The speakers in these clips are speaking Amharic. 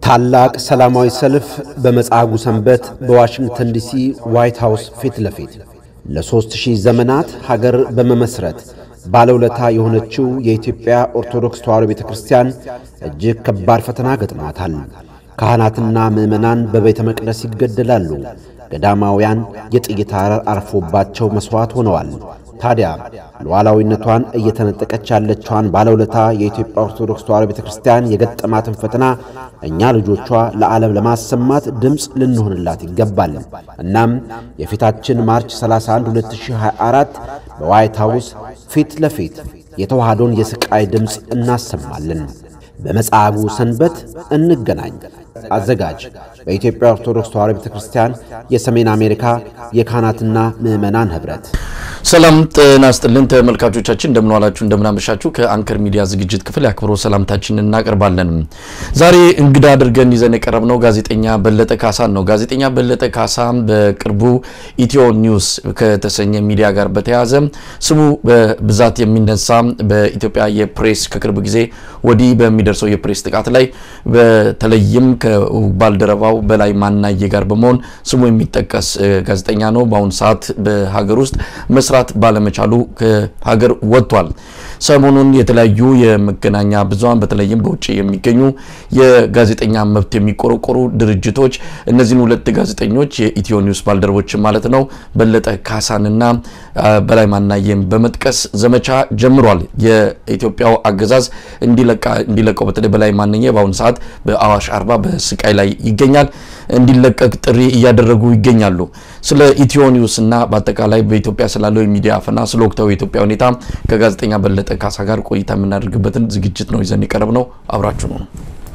ታላቅ ሰላማዊ ሰልፍ በመጻጉዕ ሰንበት በዋሽንግተን ዲሲ ዋይት ሃውስ ፊት ለፊት ለሦስት ሺህ ዘመናት ሀገር በመመስረት ባለውለታ የሆነችው የኢትዮጵያ ኦርቶዶክስ ተዋሕዶ ቤተ ክርስቲያን እጅግ ከባድ ፈተና ገጥሟታል። ካህናትና ምዕመናን በቤተ መቅደስ ይገደላሉ። ገዳማውያን የጥይት አረር አርፎባቸው መሥዋዕት ሆነዋል። ታዲያ ሉዓላዊነቷን እየተነጠቀች ያለችዋን ባለውለታ የኢትዮጵያ ኦርቶዶክስ ተዋሕዶ ቤተ ክርስቲያን የገጠማትን ፈተና እኛ ልጆቿ ለዓለም ለማሰማት ድምፅ ልንሆንላት ይገባል። እናም የፊታችን ማርች 31 2024 በዋይት ሃውስ ፊት ለፊት የተዋህዶን የሥቃይ ድምፅ እናሰማለን። በመጻጉዕ ሰንበት እንገናኝ። አዘጋጅ በኢትዮጵያ ኦርቶዶክስ ተዋሕዶ ቤተ ክርስቲያን የሰሜን አሜሪካ የካህናትና ምዕመናን ኅብረት። ሰላም ጤና ይስጥልን ተመልካቾቻችን፣ እንደምን ዋላችሁ፣ እንደምን አመሻችሁ። ከአንከር ሚዲያ ዝግጅት ክፍል የአክብሮ ሰላምታችንን እናቀርባለን። ዛሬ እንግዳ አድርገን ይዘን የቀረብነው ጋዜጠኛ በለጠ ካሳን ነው። ጋዜጠኛ በለጠ ካሳ በቅርቡ ኢትዮ ኒውስ ከተሰኘ ሚዲያ ጋር በተያያዘ ስሙ በብዛት የሚነሳ በኢትዮጵያ የፕሬስ ከቅርብ ጊዜ ወዲህ በሚደርሰው የፕሬስ ጥቃት ላይ በተለይም ከባልደረባው በላይ ማናየ ጋር በመሆን ስሙ የሚጠቀስ ጋዜጠኛ ነው። በአሁኑ ሰዓት በሀገር ውስጥ መስራት ባለመቻሉ ከሀገር ወጥቷል። ሰሞኑን የተለያዩ የመገናኛ ብዙሃን በተለይም በውጭ የሚገኙ የጋዜጠኛ መብት የሚቆረቆሩ ድርጅቶች እነዚህን ሁለት ጋዜጠኞች የኢትዮ ኒውስ ባልደረቦች ማለት ነው በለጠ ካሳንና በላይ ማናየን በመጥቀስ ዘመቻ ጀምሯል። የኢትዮጵያው አገዛዝ እንዲለቀው በተለይ በላይ ማናየ በአሁኑ ሰዓት በአዋሽ አርባ በስቃይ ላይ ይገኛል። እንዲለቀቅ ጥሪ እያደረጉ ይገኛሉ። ስለ ኢትዮ ኒውስ እና በአጠቃላይ በኢትዮጵያ ስላለው የሚዲያ አፈና፣ ስለ ወቅታዊ የኢትዮጵያ ሁኔታ ከጋዜጠኛ በለጠ ካሳ ጋር ቆይታ የምናደርግበትን ዝግጅት ነው ይዘን የቀረብ ነው። አብራችሁ ነው።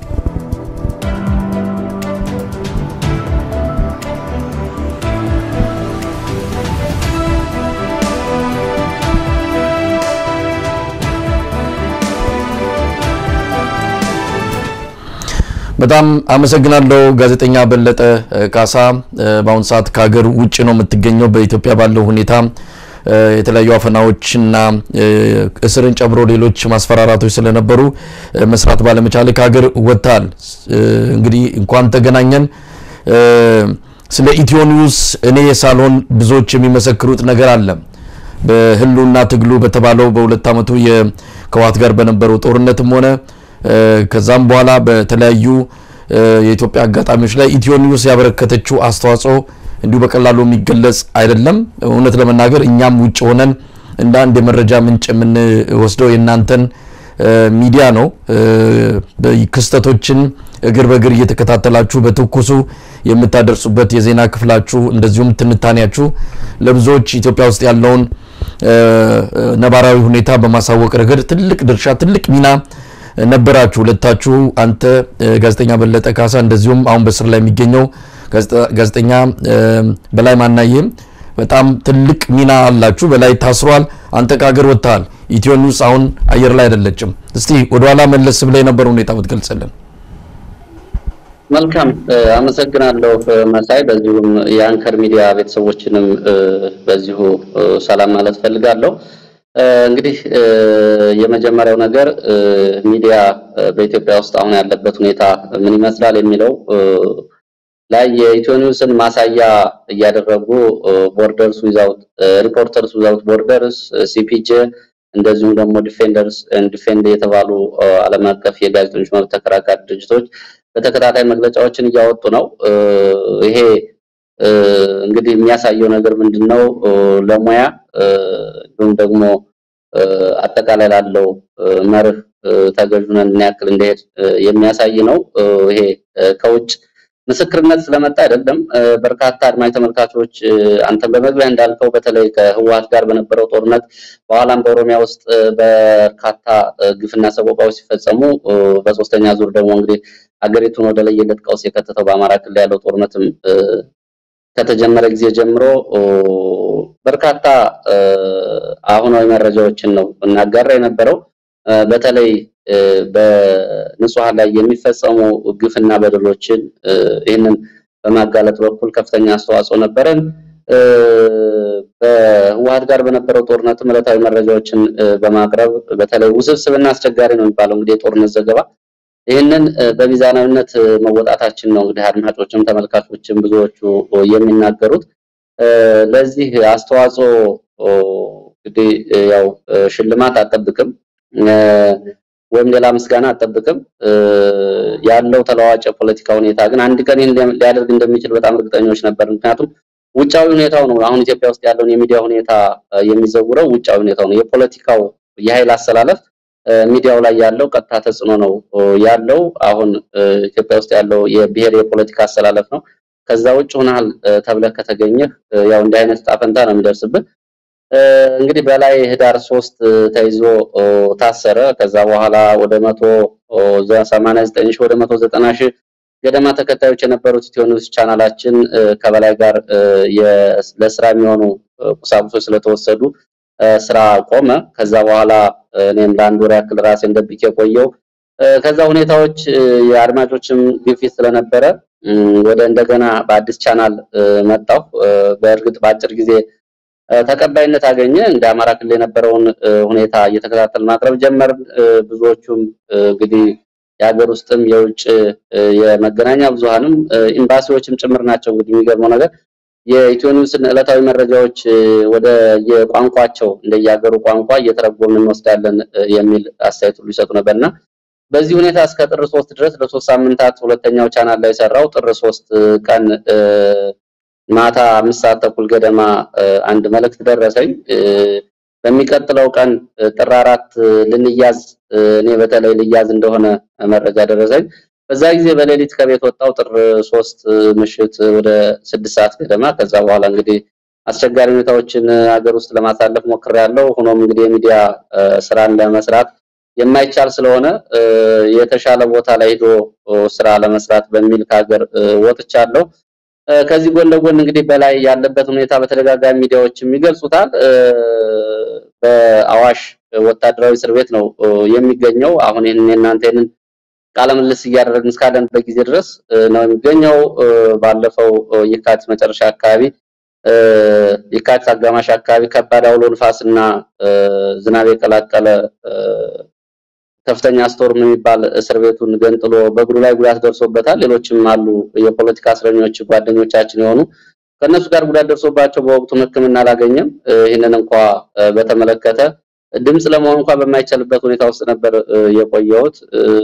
በጣም አመሰግናለሁ ጋዜጠኛ በለጠ ካሳ። በአሁኑ ሰዓት ከሀገር ውጭ ነው የምትገኘው። በኢትዮጵያ ባለው ሁኔታ የተለያዩ አፈናዎችና እስርን ጨምሮ ሌሎች ማስፈራራቶች ስለነበሩ መስራት ባለመቻል ከሀገር ወጥታል። እንግዲህ እንኳን ተገናኘን። ስለ ኢትዮ ኒውስ እኔ ሳልሆን ብዙዎች የሚመሰክሩት ነገር አለ። በህልውና ትግሉ በተባለው በሁለት ዓመቱ ከህወሓት ጋር በነበረው ጦርነትም ሆነ ከዛም በኋላ በተለያዩ የኢትዮጵያ አጋጣሚዎች ላይ ኢትዮ ኒውስ ያበረከተችው አስተዋጽኦ እንዲሁ በቀላሉ የሚገለጽ አይደለም። እውነት ለመናገር እኛም ውጭ ሆነን እንደ አንድ የመረጃ ምንጭ የምንወስደው የእናንተን ሚዲያ ነው። ክስተቶችን እግር በእግር እየተከታተላችሁ በትኩሱ የምታደርሱበት የዜና ክፍላችሁ እንደዚሁም ትንታኔያችሁ ለብዙዎች ኢትዮጵያ ውስጥ ያለውን ነባራዊ ሁኔታ በማሳወቅ ረገድ ትልቅ ድርሻ፣ ትልቅ ሚና ነበራችሁ ሁለታችሁ። አንተ ጋዜጠኛ በለጠ ካሳ እንደዚሁም አሁን በስር ላይ የሚገኘው ጋዜጠኛ በላይ ማናየም በጣም ትልቅ ሚና አላችሁ። በላይ ታስሯል፣ አንተ ከሀገር ወጥተሃል። ኢትዮ ኒውስ አሁን አየር ላይ አይደለችም። እስቲ ወደኋላ መለስ ብላ የነበረው ሁኔታ ብትገልጽልን። መልካም አመሰግናለሁ መሳይ። በዚሁም የአንከር ሚዲያ ቤተሰቦችንም በዚሁ ሰላም ማለት ፈልጋለሁ። እንግዲህ የመጀመሪያው ነገር ሚዲያ በኢትዮጵያ ውስጥ አሁን ያለበት ሁኔታ ምን ይመስላል የሚለው ላይ የኢትዮ ኒውስን ማሳያ እያደረጉ ቦርደርስ ዊዛውት ሪፖርተርስ ዊዛውት ቦርደርስ ሲፒጄ እንደዚሁም ደግሞ ዲፌንደርስ ዲፌንድ የተባሉ ዓለም አቀፍ የጋዜጠኞች መብት ተከራካሪ ድርጅቶች በተከታታይ መግለጫዎችን እያወጡ ነው። ይሄ እንግዲህ የሚያሳየው ነገር ምንድን ነው? ለሙያ እንዲሁም ደግሞ አጠቃላይ ላለው መርህ ተገዥ ነን ምን ያክል እንደሄድ የሚያሳይ ነው። ይሄ ከውጭ ምስክርነት ስለመጣ አይደለም። በርካታ አድማጭ ተመልካቾች አንተን በመግቢያ እንዳልከው በተለይ ከህወሓት ጋር በነበረው ጦርነት በኋላም በኦሮሚያ ውስጥ በርካታ ግፍና ሰቆቃዎች ሲፈጸሙ በሶስተኛ ዙር ደግሞ እንግዲህ ሀገሪቱን ወደ ለየለት ቀውስ የከተተው በአማራ ክልል ያለው ጦርነትም ከተጀመረ ጊዜ ጀምሮ በርካታ አሁናዊ መረጃዎችን ነው እናጋራ የነበረው። በተለይ በንጹሐን ላይ የሚፈጸሙ ግፍና በደሎችን ይህንን በማጋለጥ በኩል ከፍተኛ አስተዋጽኦ ነበረን። በህወሓት ጋር በነበረው ጦርነትም ዕለታዊ መረጃዎችን በማቅረብ በተለይ ውስብስብና አስቸጋሪ ነው የሚባለው እንግዲህ የጦርነት ዘገባ ይህንን በሚዛናዊነት መወጣታችን ነው እንግዲህ አድማጮችም ተመልካቾችም ብዙዎቹ የሚናገሩት። ለዚህ አስተዋጽኦ እንግዲህ ያው ሽልማት አጠብቅም ወይም ሌላ ምስጋና አጠብቅም። ያለው ተለዋዋጭ የፖለቲካ ሁኔታ ግን አንድ ቀን ይህን ሊያደርግ እንደሚችል በጣም እርግጠኞች ነበር። ምክንያቱም ውጫዊ ሁኔታው ነው አሁን ኢትዮጵያ ውስጥ ያለውን የሚዲያ ሁኔታ የሚዘውረው ውጫዊ ሁኔታው ነው። የፖለቲካው የኃይል አሰላለፍ ሚዲያው ላይ ያለው ቀጥታ ተጽዕኖ ነው ያለው። አሁን ኢትዮጵያ ውስጥ ያለው የብሔር የፖለቲካ አሰላለፍ ነው። ከዛ ውጭ ሆናል ተብለህ ከተገኘህ ያው እንዲህ አይነት ዕጣ ፈንታ ነው የሚደርስብህ። እንግዲህ በላይ ህዳር ሶስት ተይዞ ታሰረ። ከዛ በኋላ ወደ መቶ ሰማንያ ዘጠኝ ሺህ ወደ መቶ ዘጠና ሺህ ገደማ ተከታዮች የነበሩት ኢትዮ ኒውስ ቻናላችን ከበላይ ጋር ለስራ የሚሆኑ ቁሳቁሶች ስለተወሰዱ ስራ ቆመ። ከዛ በኋላ እኔም ለአንድ ወር ያክል ራሴን ደብቄ ቆየው። ከዛ ሁኔታዎች የአድማጮችም ግፊት ስለነበረ ወደ እንደገና በአዲስ ቻናል መጣሁ። በእርግጥ በአጭር ጊዜ ተቀባይነት አገኘ። እንደ አማራ ክልል የነበረውን ሁኔታ እየተከታተል ማቅረብ ጀመር። ብዙዎቹም እንግዲህ የሀገር ውስጥም የውጭ የመገናኛ ብዙሃንም ኤምባሲዎችም ጭምር ናቸው። እንግዲህ የሚገርመው ነገር የኢትዮ ኒውስን ዕለታዊ መረጃዎች ወደ የቋንቋቸው እንደየሀገሩ ቋንቋ እየተረጎምን እንወስዳለን የሚል አስተያየት ሁሉ ይሰጡ ነበርና በዚህ ሁኔታ እስከ ጥር ሶስት ድረስ ለሶስት ሳምንታት ሁለተኛው ቻናል ላይ ሰራው። ጥር ሶስት ቀን ማታ አምስት ሰዓት ተኩል ገደማ አንድ መልእክት ደረሰኝ። በሚቀጥለው ቀን ጥር አራት ልንያዝ እኔ በተለይ ልያዝ እንደሆነ መረጃ ደረሰኝ። በዛ ጊዜ በሌሊት ከቤት ወጣው ጥር ሶስት ምሽት ወደ ስድስት ሰዓት ገደማ። ከዛ በኋላ እንግዲህ አስቸጋሪ ሁኔታዎችን ሀገር ውስጥ ለማሳለፍ ሞክሬያለሁ። ሆኖም እንግዲህ የሚዲያ ስራን ለመስራት የማይቻል ስለሆነ የተሻለ ቦታ ላይ ሄዶ ስራ ለመስራት በሚል ከሀገር ወጥቻለሁ። ከዚህ ጎን ለጎን እንግዲህ በላይ ያለበት ሁኔታ በተደጋጋሚ ሚዲያዎችም ይገልጹታል። በአዋሽ ወታደራዊ እስር ቤት ነው የሚገኘው። አሁን ይህንን የእናንተ ይህንን ቃለ ምልልስ እያደረግን እስካለንበት ጊዜ ድረስ ነው የሚገኘው። ባለፈው የካቲት መጨረሻ አካባቢ የካቲት አጋማሽ አካባቢ ከባድ አውሎ ንፋስና ዝናብ የቀላቀለ ከፍተኛ ስቶርም የሚባል እስር ቤቱን ገንጥሎ በእግሩ ላይ ጉዳት ደርሶበታል። ሌሎችም አሉ የፖለቲካ እስረኞች ጓደኞቻችን የሆኑ ከእነሱ ጋር ጉዳት ደርሶባቸው በወቅቱም ሕክምና አላገኘም። ይህንን እንኳ በተመለከተ ድምፅ ለመሆን እንኳ በማይቻልበት ሁኔታ ውስጥ ነበር የቆየሁት።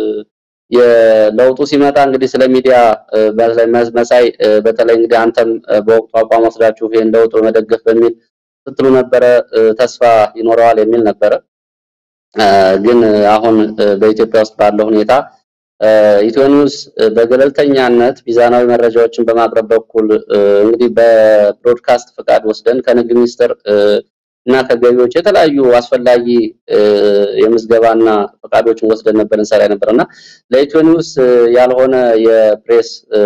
የለውጡ ሲመጣ እንግዲህ ስለ ሚዲያ መሳይ በተለይ እንግዲህ አንተም በወቅቱ አቋም ወስዳችሁ ይሄን ለውጥ በመደገፍ በሚል ስትሉ ነበረ። ተስፋ ይኖረዋል የሚል ነበረ። ግን አሁን በኢትዮጵያ ውስጥ ባለው ሁኔታ ኢትዮ ኒውስ በገለልተኛነት ሚዛናዊ መረጃዎችን በማቅረብ በኩል እንግዲህ በብሮድካስት ፈቃድ ወስደን ከንግድ ሚኒስቴር እና ከገቢዎች የተለያዩ አስፈላጊ የምዝገባና ፈቃዶችን ወስደን ነበር እንሰራ ነበር እና ለኢትዮ ኒውስ ያልሆነ የፕሬስ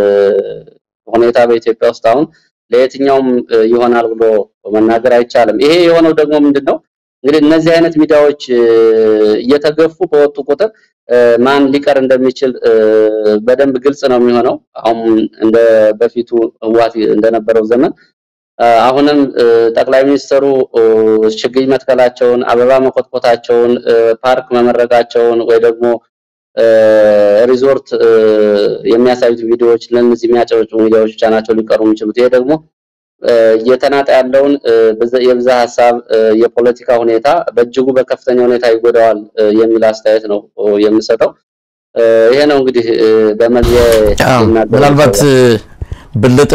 ሁኔታ በኢትዮጵያ ውስጥ አሁን ለየትኛውም ይሆናል ብሎ መናገር አይቻልም። ይሄ የሆነው ደግሞ ምንድን ነው እንግዲህ እነዚህ አይነት ሚዲያዎች እየተገፉ በወጡ ቁጥር ማን ሊቀር እንደሚችል በደንብ ግልጽ ነው የሚሆነው። አሁን እንደ በፊቱ ህወሓት እንደነበረው ዘመን አሁንም ጠቅላይ ሚኒስትሩ ችግኝ መትከላቸውን፣ አበባ መኮትኮታቸውን፣ ፓርክ መመረቃቸውን ወይ ደግሞ ሪዞርት የሚያሳዩት ቪዲዮዎች ለእነዚህ የሚያጨበጭቡ ሚዲያዎች ብቻ ናቸው ሊቀሩ የሚችሉት። ይሄ ደግሞ እየተናጠ ያለውን የብዛ ሀሳብ የፖለቲካ ሁኔታ በእጅጉ በከፍተኛ ሁኔታ ይጎዳዋል የሚል አስተያየት ነው የምሰጠው። ይሄ ነው እንግዲህ በመግቢያ ምናልባት በለጠ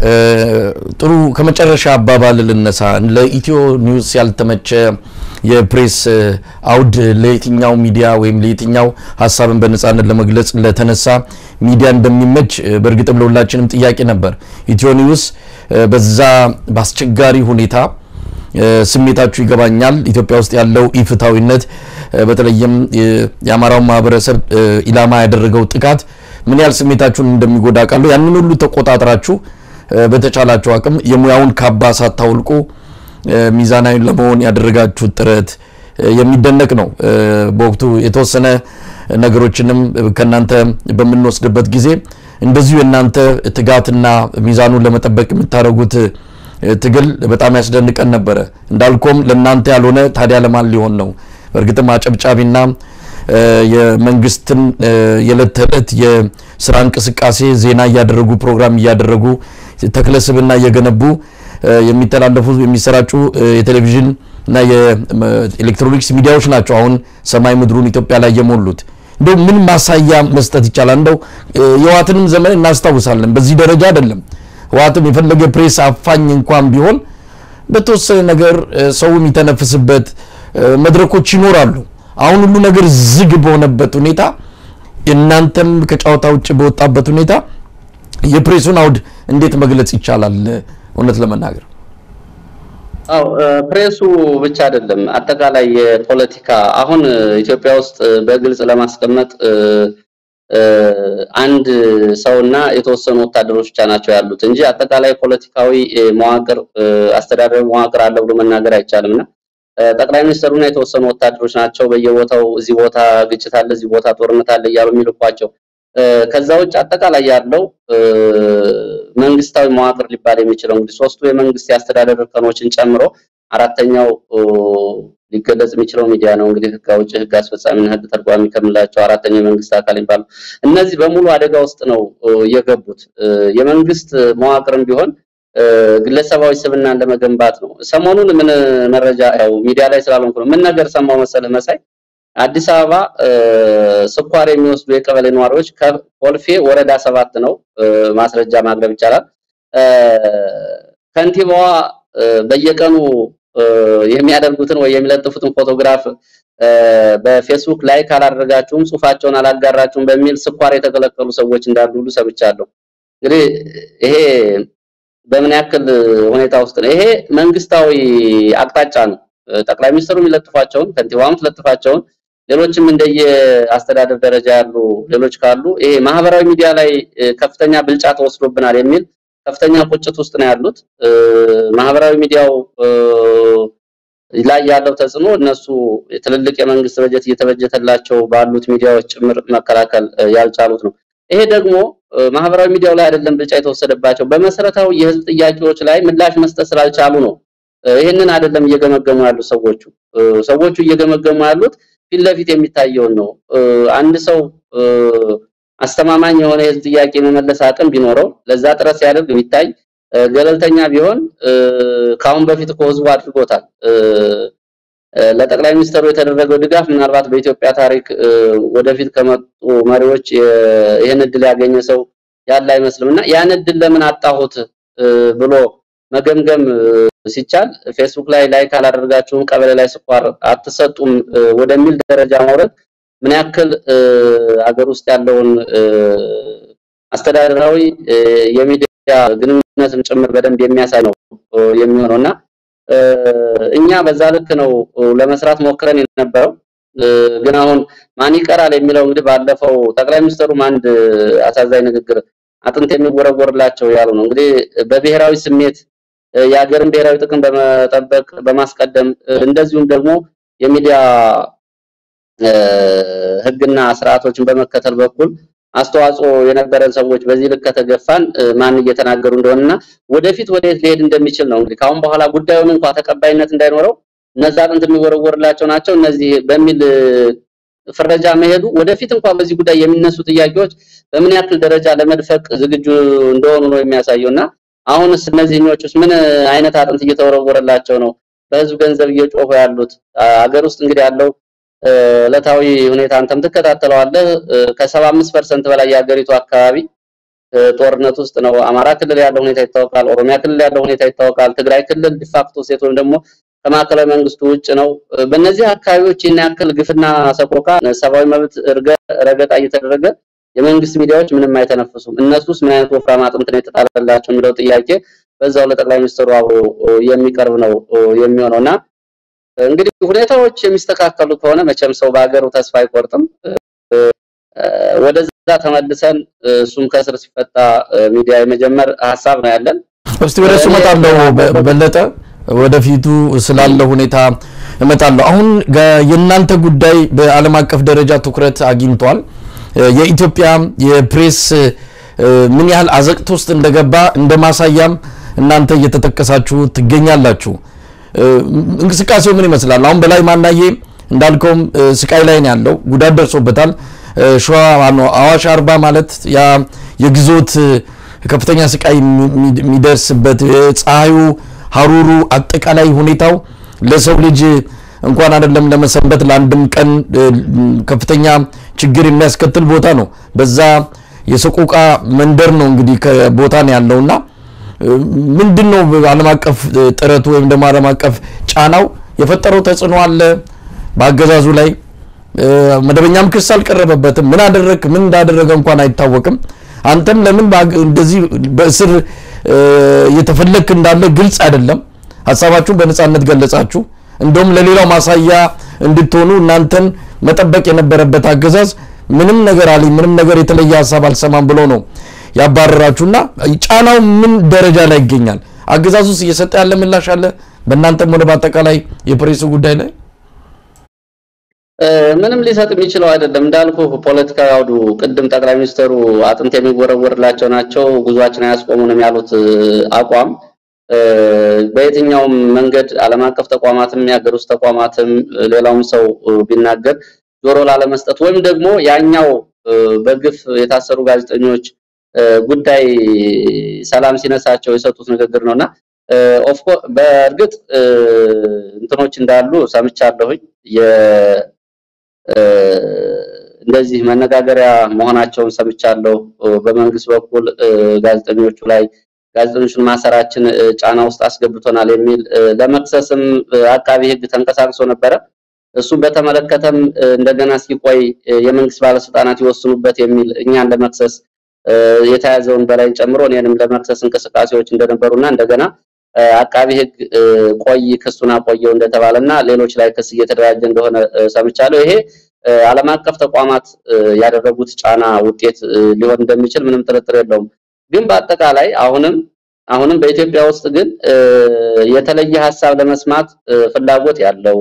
ጥሩ ከመጨረሻ አባባል ልነሳ። ለኢትዮ ኒውስ ያልተመቸ የፕሬስ አውድ ለየትኛው ሚዲያ ወይም ለየትኛው ሀሳብን በነጻነት ለመግለጽ ለተነሳ ሚዲያ እንደሚመች በእርግጥም ለሁላችንም ጥያቄ ነበር። ኢትዮ ኒውስ በዛ በአስቸጋሪ ሁኔታ ስሜታችሁ ይገባኛል። ኢትዮጵያ ውስጥ ያለው ኢፍታዊነት በተለይም የአማራው ማህበረሰብ ኢላማ ያደረገው ጥቃት ምን ያህል ስሜታችሁን እንደሚጎዳ ቃለሁ። ያንን ሁሉ ተቆጣጥራችሁ በተቻላችሁ አቅም የሙያውን ካባ ሳታውልቁ ሚዛናዊ ለመሆን ያደረጋችሁት ጥረት የሚደነቅ ነው። በወቅቱ የተወሰነ ነገሮችንም ከእናንተ በምንወስድበት ጊዜ እንደዚሁ የእናንተ ትጋትና ሚዛኑን ለመጠበቅ የምታደርጉት ትግል በጣም ያስደንቀን ነበረ። እንዳልኮም ለእናንተ ያልሆነ ታዲያ ለማን ሊሆን ነው? በእርግጥም አጨብጫቢና የመንግስትን የዕለት ተዕለት የስራ እንቅስቃሴ ዜና እያደረጉ ፕሮግራም እያደረጉ ተክለስብና እየገነቡ የሚተላለፉ የሚሰራጩ የቴሌቪዥን እና የኤሌክትሮኒክስ ሚዲያዎች ናቸው አሁን ሰማይ ምድሩን ኢትዮጵያ ላይ የሞሉት። እንደው ምን ማሳያ መስጠት ይቻላል? እንደው የህወሓትንም ዘመን እናስታውሳለን። በዚህ ደረጃ አይደለም። ህወሓትም የፈለገ ፕሬስ አፋኝ እንኳን ቢሆን በተወሰነ ነገር ሰው የሚተነፍስበት መድረኮች ይኖራሉ። አሁን ሁሉ ነገር ዝግ በሆነበት ሁኔታ እናንተም ከጨዋታ ውጭ በወጣበት ሁኔታ የፕሬሱን አውድ እንዴት መግለጽ ይቻላል? እውነት ለመናገር አው ፕሬሱ ብቻ አይደለም፣ አጠቃላይ የፖለቲካ አሁን ኢትዮጵያ ውስጥ በግልጽ ለማስቀመጥ አንድ ሰውና የተወሰኑ ወታደሮች ብቻ ናቸው ያሉት እንጂ አጠቃላይ ፖለቲካዊ መዋቅር አስተዳደር መዋቅር አለ ብሎ መናገር አይቻልም እና ጠቅላይ ሚኒስትሩና የተወሰኑ ወታደሮች ናቸው በየቦታው እዚህ ቦታ ግጭት አለ፣ እዚህ ቦታ ጦርነት አለ እያሉ የሚልኳቸው። ከዛ ውጭ አጠቃላይ ያለው መንግስታዊ መዋቅር ሊባል የሚችለው እንግዲህ ሶስቱ የመንግስት የአስተዳደር እርከኖችን ጨምሮ አራተኛው ሊገለጽ የሚችለው ሚዲያ ነው። እንግዲህ ህግ አውጪ፣ ህግ አስፈጻሚና ህግ ተርጓሚ ከምንላቸው አራተኛው የመንግስት አካል የሚባሉ እነዚህ በሙሉ አደጋ ውስጥ ነው የገቡት። የመንግስት መዋቅርም ቢሆን ግለሰባዊ ስብናን ለመገንባት ነው። ሰሞኑን ምን መረጃ ያው ሚዲያ ላይ ስላልሆንኩ ነው። ምን ነገር ሰማው መሰለህ መሳይ አዲስ አበባ ስኳር የሚወስዱ የቀበሌ ነዋሪዎች ከኮልፌ ወረዳ ሰባት ነው ማስረጃ ማቅረብ ይቻላል። ከንቲባዋ በየቀኑ የሚያደርጉትን ወይ የሚለጥፉትን ፎቶግራፍ በፌስቡክ ላይ ካላደረጋችሁም ጽሁፋቸውን አላጋራችሁም በሚል ስኳር የተከለከሉ ሰዎች እንዳሉ ሁሉ ሰምቻለሁ። እንግዲህ ይሄ በምን ያክል ሁኔታ ውስጥ ነው? ይሄ መንግስታዊ አቅጣጫ ነው። ጠቅላይ ሚኒስትሩ የሚለጥፏቸውን ከንቲባውም ትለጥፋቸውን ሌሎችም እንደየ አስተዳደር ደረጃ ያሉ ሌሎች ካሉ ይሄ ማህበራዊ ሚዲያ ላይ ከፍተኛ ብልጫ ተወስዶብናል የሚል ከፍተኛ ቁጭት ውስጥ ነው ያሉት። ማህበራዊ ሚዲያው ላይ ያለው ተጽዕኖ እነሱ ትልልቅ የመንግስት በጀት እየተበጀተላቸው ባሉት ሚዲያዎች ጭምር መከላከል ያልቻሉት ነው። ይሄ ደግሞ ማህበራዊ ሚዲያው ላይ አይደለም ብልጫ የተወሰደባቸው በመሰረታዊ የህዝብ ጥያቄዎች ላይ ምላሽ መስጠት ስላልቻሉ ነው። ይህንን አይደለም እየገመገሙ ያሉት ሰዎቹ ሰዎቹ እየገመገሙ ያሉት ፊት ለፊት የሚታየውን ነው። አንድ ሰው አስተማማኝ የሆነ የህዝብ ጥያቄ የመመለስ አቅም ቢኖረው ለዛ ጥረት ሲያደርግ ቢታይ ገለልተኛ ቢሆን ከአሁን በፊት እኮ ህዝቡ አድርጎታል። ለጠቅላይ ሚኒስትሩ የተደረገው ድጋፍ ምናልባት በኢትዮጵያ ታሪክ ወደፊት ከመጡ መሪዎች ይህን እድል ያገኘ ሰው ያለ አይመስልም እና ያን እድል ለምን አጣሁት ብሎ መገምገም ሲቻል ፌስቡክ ላይ ላይክ አላደርጋችሁም፣ ቀበሌ ላይ ስኳር አትሰጡም ወደሚል ደረጃ ማውረድ ምን ያክል አገር ውስጥ ያለውን አስተዳደራዊ የሚዲያ ግንኙነትም ጭምር በደንብ የሚያሳይ ነው የሚሆነው እና እኛ በዛ ልክ ነው ለመስራት ሞክረን የነበረው። ግን አሁን ማን ይቀራል የሚለው እንግዲህ ባለፈው ጠቅላይ ሚኒስትሩም አንድ አሳዛኝ ንግግር አጥንት የሚወረወርላቸው ያሉ ነው እንግዲህ በብሔራዊ ስሜት የሀገርን ብሔራዊ ጥቅም በመጠበቅ በማስቀደም እንደዚሁም ደግሞ የሚዲያ ሕግና ስርዓቶችን በመከተል በኩል አስተዋጽኦ የነበረን ሰዎች በዚህ ልክ ከተገፋን ማን እየተናገሩ እንደሆነና ወደፊት ወደየት ሊሄድ እንደሚችል ነው እንግዲህ ካሁን በኋላ ጉዳዩን እንኳን ተቀባይነት እንዳይኖረው እነዛ አጥንት የሚወረወርላቸው ናቸው እነዚህ በሚል ፍረጃ መሄዱ ወደፊት እንኳን በዚህ ጉዳይ የሚነሱ ጥያቄዎች በምን ያክል ደረጃ ለመድፈቅ ዝግጁ እንደሆኑ ነው የሚያሳየውና አሁንስ እነዚህኞቹስ ምን አይነት አጥንት እየተወረወረላቸው ነው በህዝብ ገንዘብ እየጮሁ ያሉት? አገር ውስጥ እንግዲህ ያለው ዕለታዊ ሁኔታ አንተም ትከታተለዋለህ። ከ75% በላይ የሀገሪቱ አካባቢ ጦርነት ውስጥ ነው። አማራ ክልል ያለው ሁኔታ ይታወቃል። ኦሮሚያ ክልል ያለው ሁኔታ ይታወቃል። ትግራይ ክልል ዲፋክቶ ሴት ወይም ደግሞ ከማዕከላዊ መንግስቱ ውጭ ነው። በእነዚህ አካባቢዎች ይህን ያክል ግፍና ሰቆቃ፣ ሰብአዊ መብት ረገጣ እየተደረገ የመንግስት ሚዲያዎች ምንም አይተነፍሱም። እነሱስ ምን አይነት ወፍራም አጥንት ነው የተጣለላቸው የሚለው ጥያቄ በዛው ለጠቅላይ ሚኒስትሩ አብሮ የሚቀርብ ነው የሚሆነውና እንግዲህ ሁኔታዎች የሚስተካከሉ ከሆነ መቼም ሰው በሀገሩ ተስፋ አይቆርጥም። ወደዛ ተመልሰን እሱም ከስር ሲፈታ ሚዲያ የመጀመር ሀሳብ ነው ያለን። እስቲ ወደ እሱ እመጣለሁ በለጠ ወደፊቱ ስላለው ሁኔታ እመጣለሁ። አሁን የእናንተ ጉዳይ በዓለም አቀፍ ደረጃ ትኩረት አግኝቷል። የኢትዮጵያ የፕሬስ ምን ያህል አዘቅት ውስጥ እንደገባ እንደ ማሳያም እናንተ እየተጠቀሳችሁ ትገኛላችሁ። እንቅስቃሴው ምን ይመስላል? አሁን በላይ ማናዬ እንዳልከውም ስቃይ ላይ ነው ያለው፣ ጉዳት ደርሶበታል። ሸዋ አዋሽ አርባ ማለት ያ የግዞት ከፍተኛ ስቃይ የሚደርስበት ፀሐዩ፣ ሀሩሩ፣ አጠቃላይ ሁኔታው ለሰው ልጅ እንኳን አይደለም ለመሰንበት ለአንድም ቀን ከፍተኛ ችግር የሚያስከትል ቦታ ነው። በዛ የሰቆቃ መንደር ነው እንግዲህ ከቦታ ነው ያለውና ምንድን ነው ዓለም አቀፍ ጥረቱ ወይም ደግሞ ዓለም አቀፍ ጫናው የፈጠረው ተጽዕኖ አለ በአገዛዙ ላይ? መደበኛም ክስ አልቀረበበትም። ምን አደረግ ምን እንዳደረገ እንኳን አይታወቅም። አንተም ለምን እንደዚህ በእስር እየተፈለግክ እንዳለ ግልጽ አይደለም። ሀሳባችሁን በነጻነት ገለጻችሁ። እንደውም ለሌላው ማሳያ እንድትሆኑ እናንተን መጠበቅ የነበረበት አገዛዝ ምንም ነገር አለኝ ምንም ነገር የተለየ ሀሳብ አልሰማም ብሎ ነው ያባረራችሁና ጫናው ምን ደረጃ ላይ ይገኛል? አገዛዙ ውስጥ እየሰጠ ያለ ምላሽ አለ? በእናንተም ሆነ በአጠቃላይ የፕሬሱ ጉዳይ ላይ ምንም ሊሰጥ የሚችለው አይደለም። እንዳልኩ ፖለቲካዊ አውዱ ቅድም ጠቅላይ ሚኒስትሩ አጥንት የሚወረወርላቸው ናቸው፣ ጉዟችን አያስቆሙንም ያሉት አቋም በየትኛውም መንገድ ዓለም አቀፍ ተቋማትም የሀገር ውስጥ ተቋማትም ሌላውም ሰው ቢናገር ጆሮ ላለመስጠት ወይም ደግሞ ያኛው በግፍ የታሰሩ ጋዜጠኞች ጉዳይ ሰላም ሲነሳቸው የሰጡት ንግግር ነውና ኦፍኮ በእርግጥ እንትኖች እንዳሉ ሰምቻለሁኝ። እንደዚህ መነጋገሪያ መሆናቸውን ሰምቻለሁ። በመንግስት በኩል ጋዜጠኞቹ ላይ ጋዜጠኞቹን ማሰራችን ጫና ውስጥ አስገብቶናል የሚል ለመክሰስም አቃቢ ሕግ ተንቀሳቅሶ ነበረ። እሱም በተመለከተም እንደገና ሲቆይ የመንግስት ባለስልጣናት ይወስኑበት የሚል እኛን ለመክሰስ የተያዘውን በላይ ጨምሮ እኔንም ለመክሰስ እንቅስቃሴዎች እንደነበሩና እንደገና አቃቢ ሕግ ቆይ ክሱን አቆየው እንደተባለና ሌሎች ላይ ክስ እየተደራጀ እንደሆነ ሰምቻለሁ። ይሄ ዓለም አቀፍ ተቋማት ያደረጉት ጫና ውጤት ሊሆን እንደሚችል ምንም ጥርጥር የለውም። ግን በአጠቃላይ አሁንም አሁንም በኢትዮጵያ ውስጥ ግን የተለየ ሀሳብ ለመስማት ፍላጎት ያለው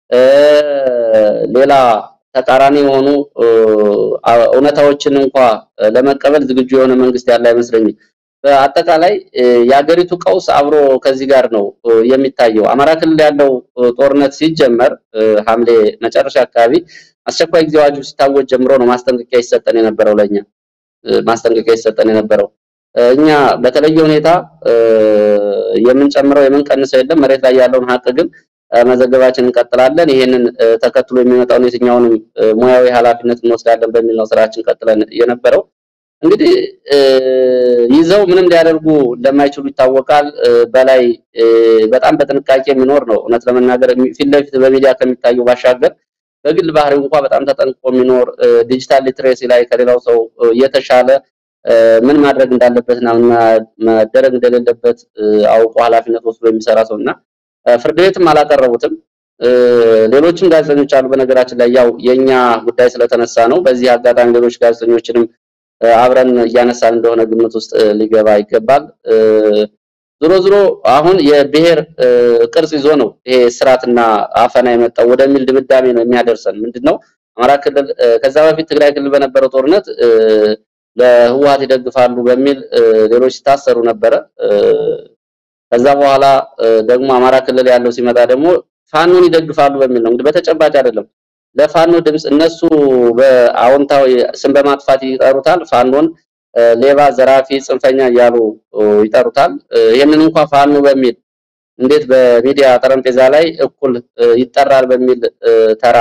ሌላ ተቃራኒ የሆኑ እውነታዎችን እንኳ ለመቀበል ዝግጁ የሆነ መንግስት ያለ አይመስለኝም። በአጠቃላይ የሀገሪቱ ቀውስ አብሮ ከዚህ ጋር ነው የሚታየው። አማራ ክልል ያለው ጦርነት ሲጀመር ሐምሌ መጨረሻ አካባቢ አስቸኳይ ጊዜ አዋጁ ሲታወጅ ጀምሮ ነው ማስጠንቀቂያ ይሰጠን የነበረው ለኛ ማስጠንቀቂያ ይሰጠን የነበረው እኛ በተለየ ሁኔታ የምንጨምረው የምንቀንሰው የለም። መሬት ላይ ያለውን ሀቅ ግን መዘገባችን እንቀጥላለን። ይሄንን ተከትሎ የሚመጣውን የትኛውንም ሙያዊ ኃላፊነት እንወስዳለን በሚል ነው ስራችን ቀጥለን የነበረው። እንግዲህ ይዘው ምንም ሊያደርጉ እንደማይችሉ ይታወቃል። በላይ በጣም በጥንቃቄ የሚኖር ነው። እውነት ለመናገር ፊት ለፊት በሚዲያ ከሚታየው ባሻገር በግል ባህሪው እንኳ በጣም ተጠንቅቆ የሚኖር ዲጂታል ሊትሬሲ ላይ ከሌላው ሰው የተሻለ ምን ማድረግ እንዳለበትና ምን መደረግ እንደሌለበት አውቆ ኃላፊነት ወስዶ የሚሰራ ሰው እና ፍርድ ቤትም አላቀረቡትም። ሌሎችም ጋዜጠኞች አሉ። በነገራችን ላይ ያው የኛ ጉዳይ ስለተነሳ ነው። በዚህ አጋጣሚ ሌሎች ጋዜጠኞችንም አብረን እያነሳን እንደሆነ ግምት ውስጥ ሊገባ ይገባል። ዞሮ ዞሮ አሁን የብሔር ቅርጽ ይዞ ነው ይሄ ስርዓትና አፈና የመጣው ወደሚል ድምዳሜ ነው የሚያደርሰን። ምንድነው አማራ ክልል ከዛ በፊት ትግራይ ክልል በነበረው ጦርነት ለህወሓት ይደግፋሉ በሚል ሌሎች ሲታሰሩ ነበረ። ከዛ በኋላ ደግሞ አማራ ክልል ያለው ሲመጣ ደግሞ ፋኖን ይደግፋሉ በሚል ነው። እንግዲህ በተጨባጭ አይደለም ለፋኖ ድምጽ እነሱ በአዎንታዊ ስም በማጥፋት ይጠሩታል። ፋኖን ሌባ፣ ዘራፊ፣ ጽንፈኛ እያሉ ይጠሩታል። ይህንን እንኳን ፋኖ በሚል እንዴት በሚዲያ ጠረጴዛ ላይ እኩል ይጠራል በሚል ተራ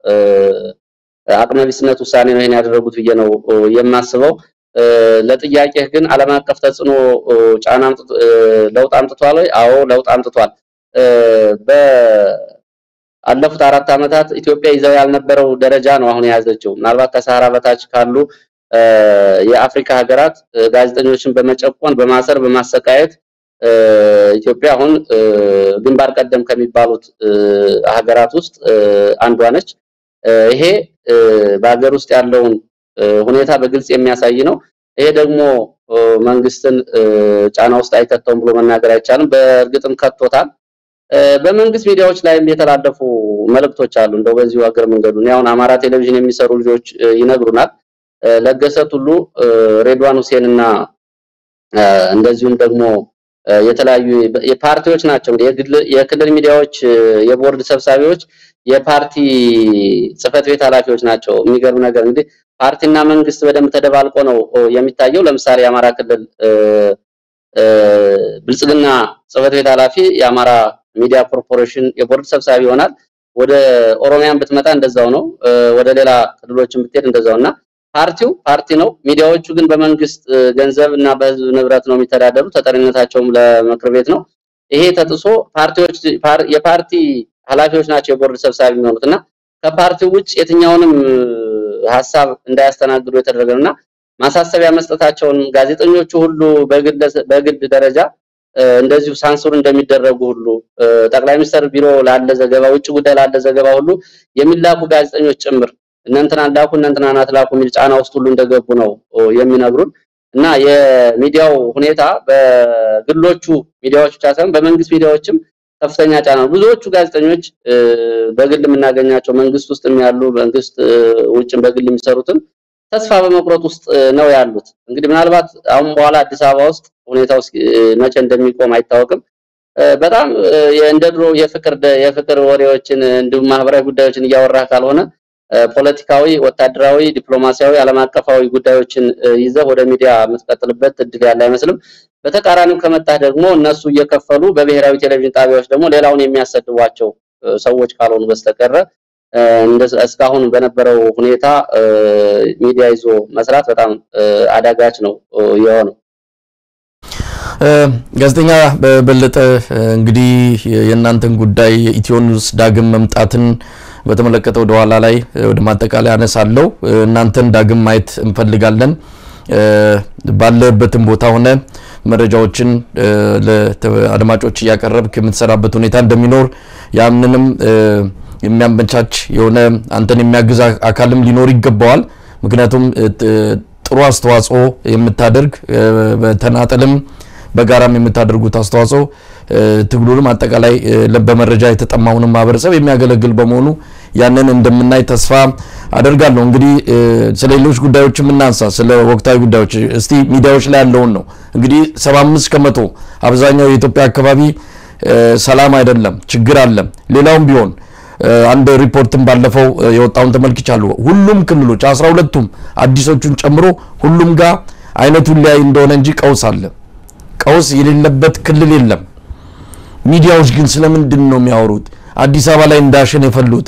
አቅመቢስነት ውሳኔ ነው ይሄን ያደረጉት ብዬ ነው የማስበው። ለጥያቄህ ግን ዓለም አቀፍ ተጽዕኖ ጫና ለውጥ አምጥቷል ወይ? አዎ ለውጥ አምጥቷል። በአለፉት አራት ዓመታት ኢትዮጵያ ይዘው ያልነበረው ደረጃ ነው አሁን የያዘችው። ምናልባት ከሰሃራ በታች ካሉ የአፍሪካ ሀገራት ጋዜጠኞችን በመጨቆን በማሰር በማሰቃየት ኢትዮጵያ አሁን ግንባር ቀደም ከሚባሉት ሀገራት ውስጥ አንዷ ነች። ይሄ በሀገር ውስጥ ያለውን ሁኔታ በግልጽ የሚያሳይ ነው። ይሄ ደግሞ መንግስትን ጫና ውስጥ አይከተውም ብሎ መናገር አይቻልም። በእርግጥም ከቶታል። በመንግስት ሚዲያዎች ላይም የተላለፉ መልእክቶች አሉ። እንደው በዚሁ ሀገር መንገዱ አሁን አማራ ቴሌቪዥን የሚሰሩ ልጆች ይነግሩናል። ለገሰ ቱሉ፣ ሬድዋን ሁሴን እና እንደዚሁም ደግሞ የተለያዩ የፓርቲዎች ናቸው እንግዲህ የክልል ሚዲያዎች የቦርድ ሰብሳቢዎች የፓርቲ ጽህፈት ቤት ኃላፊዎች ናቸው። የሚገርም ነገር እንግዲህ ፓርቲና መንግስት በደንብ ተደባልቆ ነው የሚታየው። ለምሳሌ የአማራ ክልል ብልጽግና ጽህፈት ቤት ኃላፊ የአማራ ሚዲያ ኮርፖሬሽን የቦርድ ሰብሳቢ ይሆናል። ወደ ኦሮሚያን ብትመጣ እንደዛው ነው። ወደ ሌላ ክልሎችን ብትሄድ እንደዛው እና ፓርቲው ፓርቲ ነው። ሚዲያዎቹ ግን በመንግስት ገንዘብ እና በህዝብ ንብረት ነው የሚተዳደሩ። ተጠሪነታቸውም ለምክር ቤት ነው። ይሄ ተጥሶ ፓርቲዎች የፓርቲ ኃላፊዎች ናቸው የቦርድ ሰብሳቢ የሚሆኑት እና ከፓርቲው ውጭ የትኛውንም ሀሳብ እንዳያስተናግዱ የተደረገ እና ማሳሰቢያ መስጠታቸውን ጋዜጠኞቹ ሁሉ በግል ደረጃ እንደዚሁ ሳንሱር እንደሚደረጉ ሁሉ ጠቅላይ ሚኒስትር ቢሮ ላለ ዘገባ፣ ውጭ ጉዳይ ላለ ዘገባ ሁሉ የሚላኩ ጋዜጠኞች ጭምር እነንትና ላኩ እነንትና ናትላኩ የሚል ጫና ውስጥ ሁሉ እንደገቡ ነው የሚነግሩን እና የሚዲያው ሁኔታ በግሎቹ ሚዲያዎች ብቻ ሳይሆን በመንግስት ሚዲያዎችም ከፍተኛ ጫና ነው። ብዙዎቹ ጋዜጠኞች በግል የምናገኛቸው መንግስት ውስጥ ያሉ መንግስት ውጭም በግል የሚሰሩትም ተስፋ በመቁረጥ ውስጥ ነው ያሉት። እንግዲህ ምናልባት አሁን በኋላ አዲስ አበባ ውስጥ ሁኔታው መቼ እንደሚቆም አይታወቅም። በጣም እንደ ድሮ የፍቅር የፍቅር ወሬዎችን እንዲሁም ማህበራዊ ጉዳዮችን እያወራህ ካልሆነ ፖለቲካዊ፣ ወታደራዊ፣ ዲፕሎማሲያዊ፣ ዓለም አቀፋዊ ጉዳዮችን ይዘህ ወደ ሚዲያ የምትቀጥልበት እድል ያለ አይመስልም። በተቃራኒው ከመጣህ ደግሞ እነሱ እየከፈሉ በብሔራዊ ቴሌቪዥን ጣቢያዎች ደግሞ ሌላውን የሚያሰድቧቸው ሰዎች ካልሆኑ በስተቀረ እስካሁን በነበረው ሁኔታ ሚዲያ ይዞ መስራት በጣም አዳጋች ነው የሆነው። ጋዜጠኛ በበለጠ እንግዲህ የእናንተን ጉዳይ የኢትዮ ኒውስ ዳግም መምጣትን በተመለከተ ወደ ኋላ ላይ ወደ ማጠቃለያ አነሳለሁ። እናንተን ዳግም ማየት እንፈልጋለን። ባለበትም ቦታ ሆነ መረጃዎችን ለአድማጮች እያቀረብክ የምትሰራበት ሁኔታ እንደሚኖር ያምንንም የሚያመቻች የሆነ አንተን የሚያግዝ አካልም ሊኖር ይገባዋል። ምክንያቱም ጥሩ አስተዋጽኦ የምታደርግ በተናጠልም በጋራም የምታደርጉት አስተዋጽኦ ትግሉንም አጠቃላይ በመረጃ የተጠማውንም ማህበረሰብ የሚያገለግል በመሆኑ ያንን እንደምናይ ተስፋ አደርጋለሁ። እንግዲህ ስለ ሌሎች ጉዳዮች የምናንሳ ስለ ወቅታዊ ጉዳዮች እስቲ ሚዲያዎች ላይ ያለውን ነው። እንግዲህ 75 ከመቶ አብዛኛው የኢትዮጵያ አካባቢ ሰላም አይደለም፣ ችግር አለ። ሌላውም ቢሆን አንድ ሪፖርትን ባለፈው የወጣውን ተመልክቻለሁ። ሁሉም ክልሎች አስራ ሁለቱም አዲሶቹን ጨምሮ ሁሉም ጋር አይነቱን ሊያይ እንደሆነ እንጂ ቀውስ አለ። ቀውስ የሌለበት ክልል የለም። ሚዲያዎች ግን ስለምንድን ነው የሚያወሩት? አዲስ አበባ ላይ እንዳሸን የፈሉት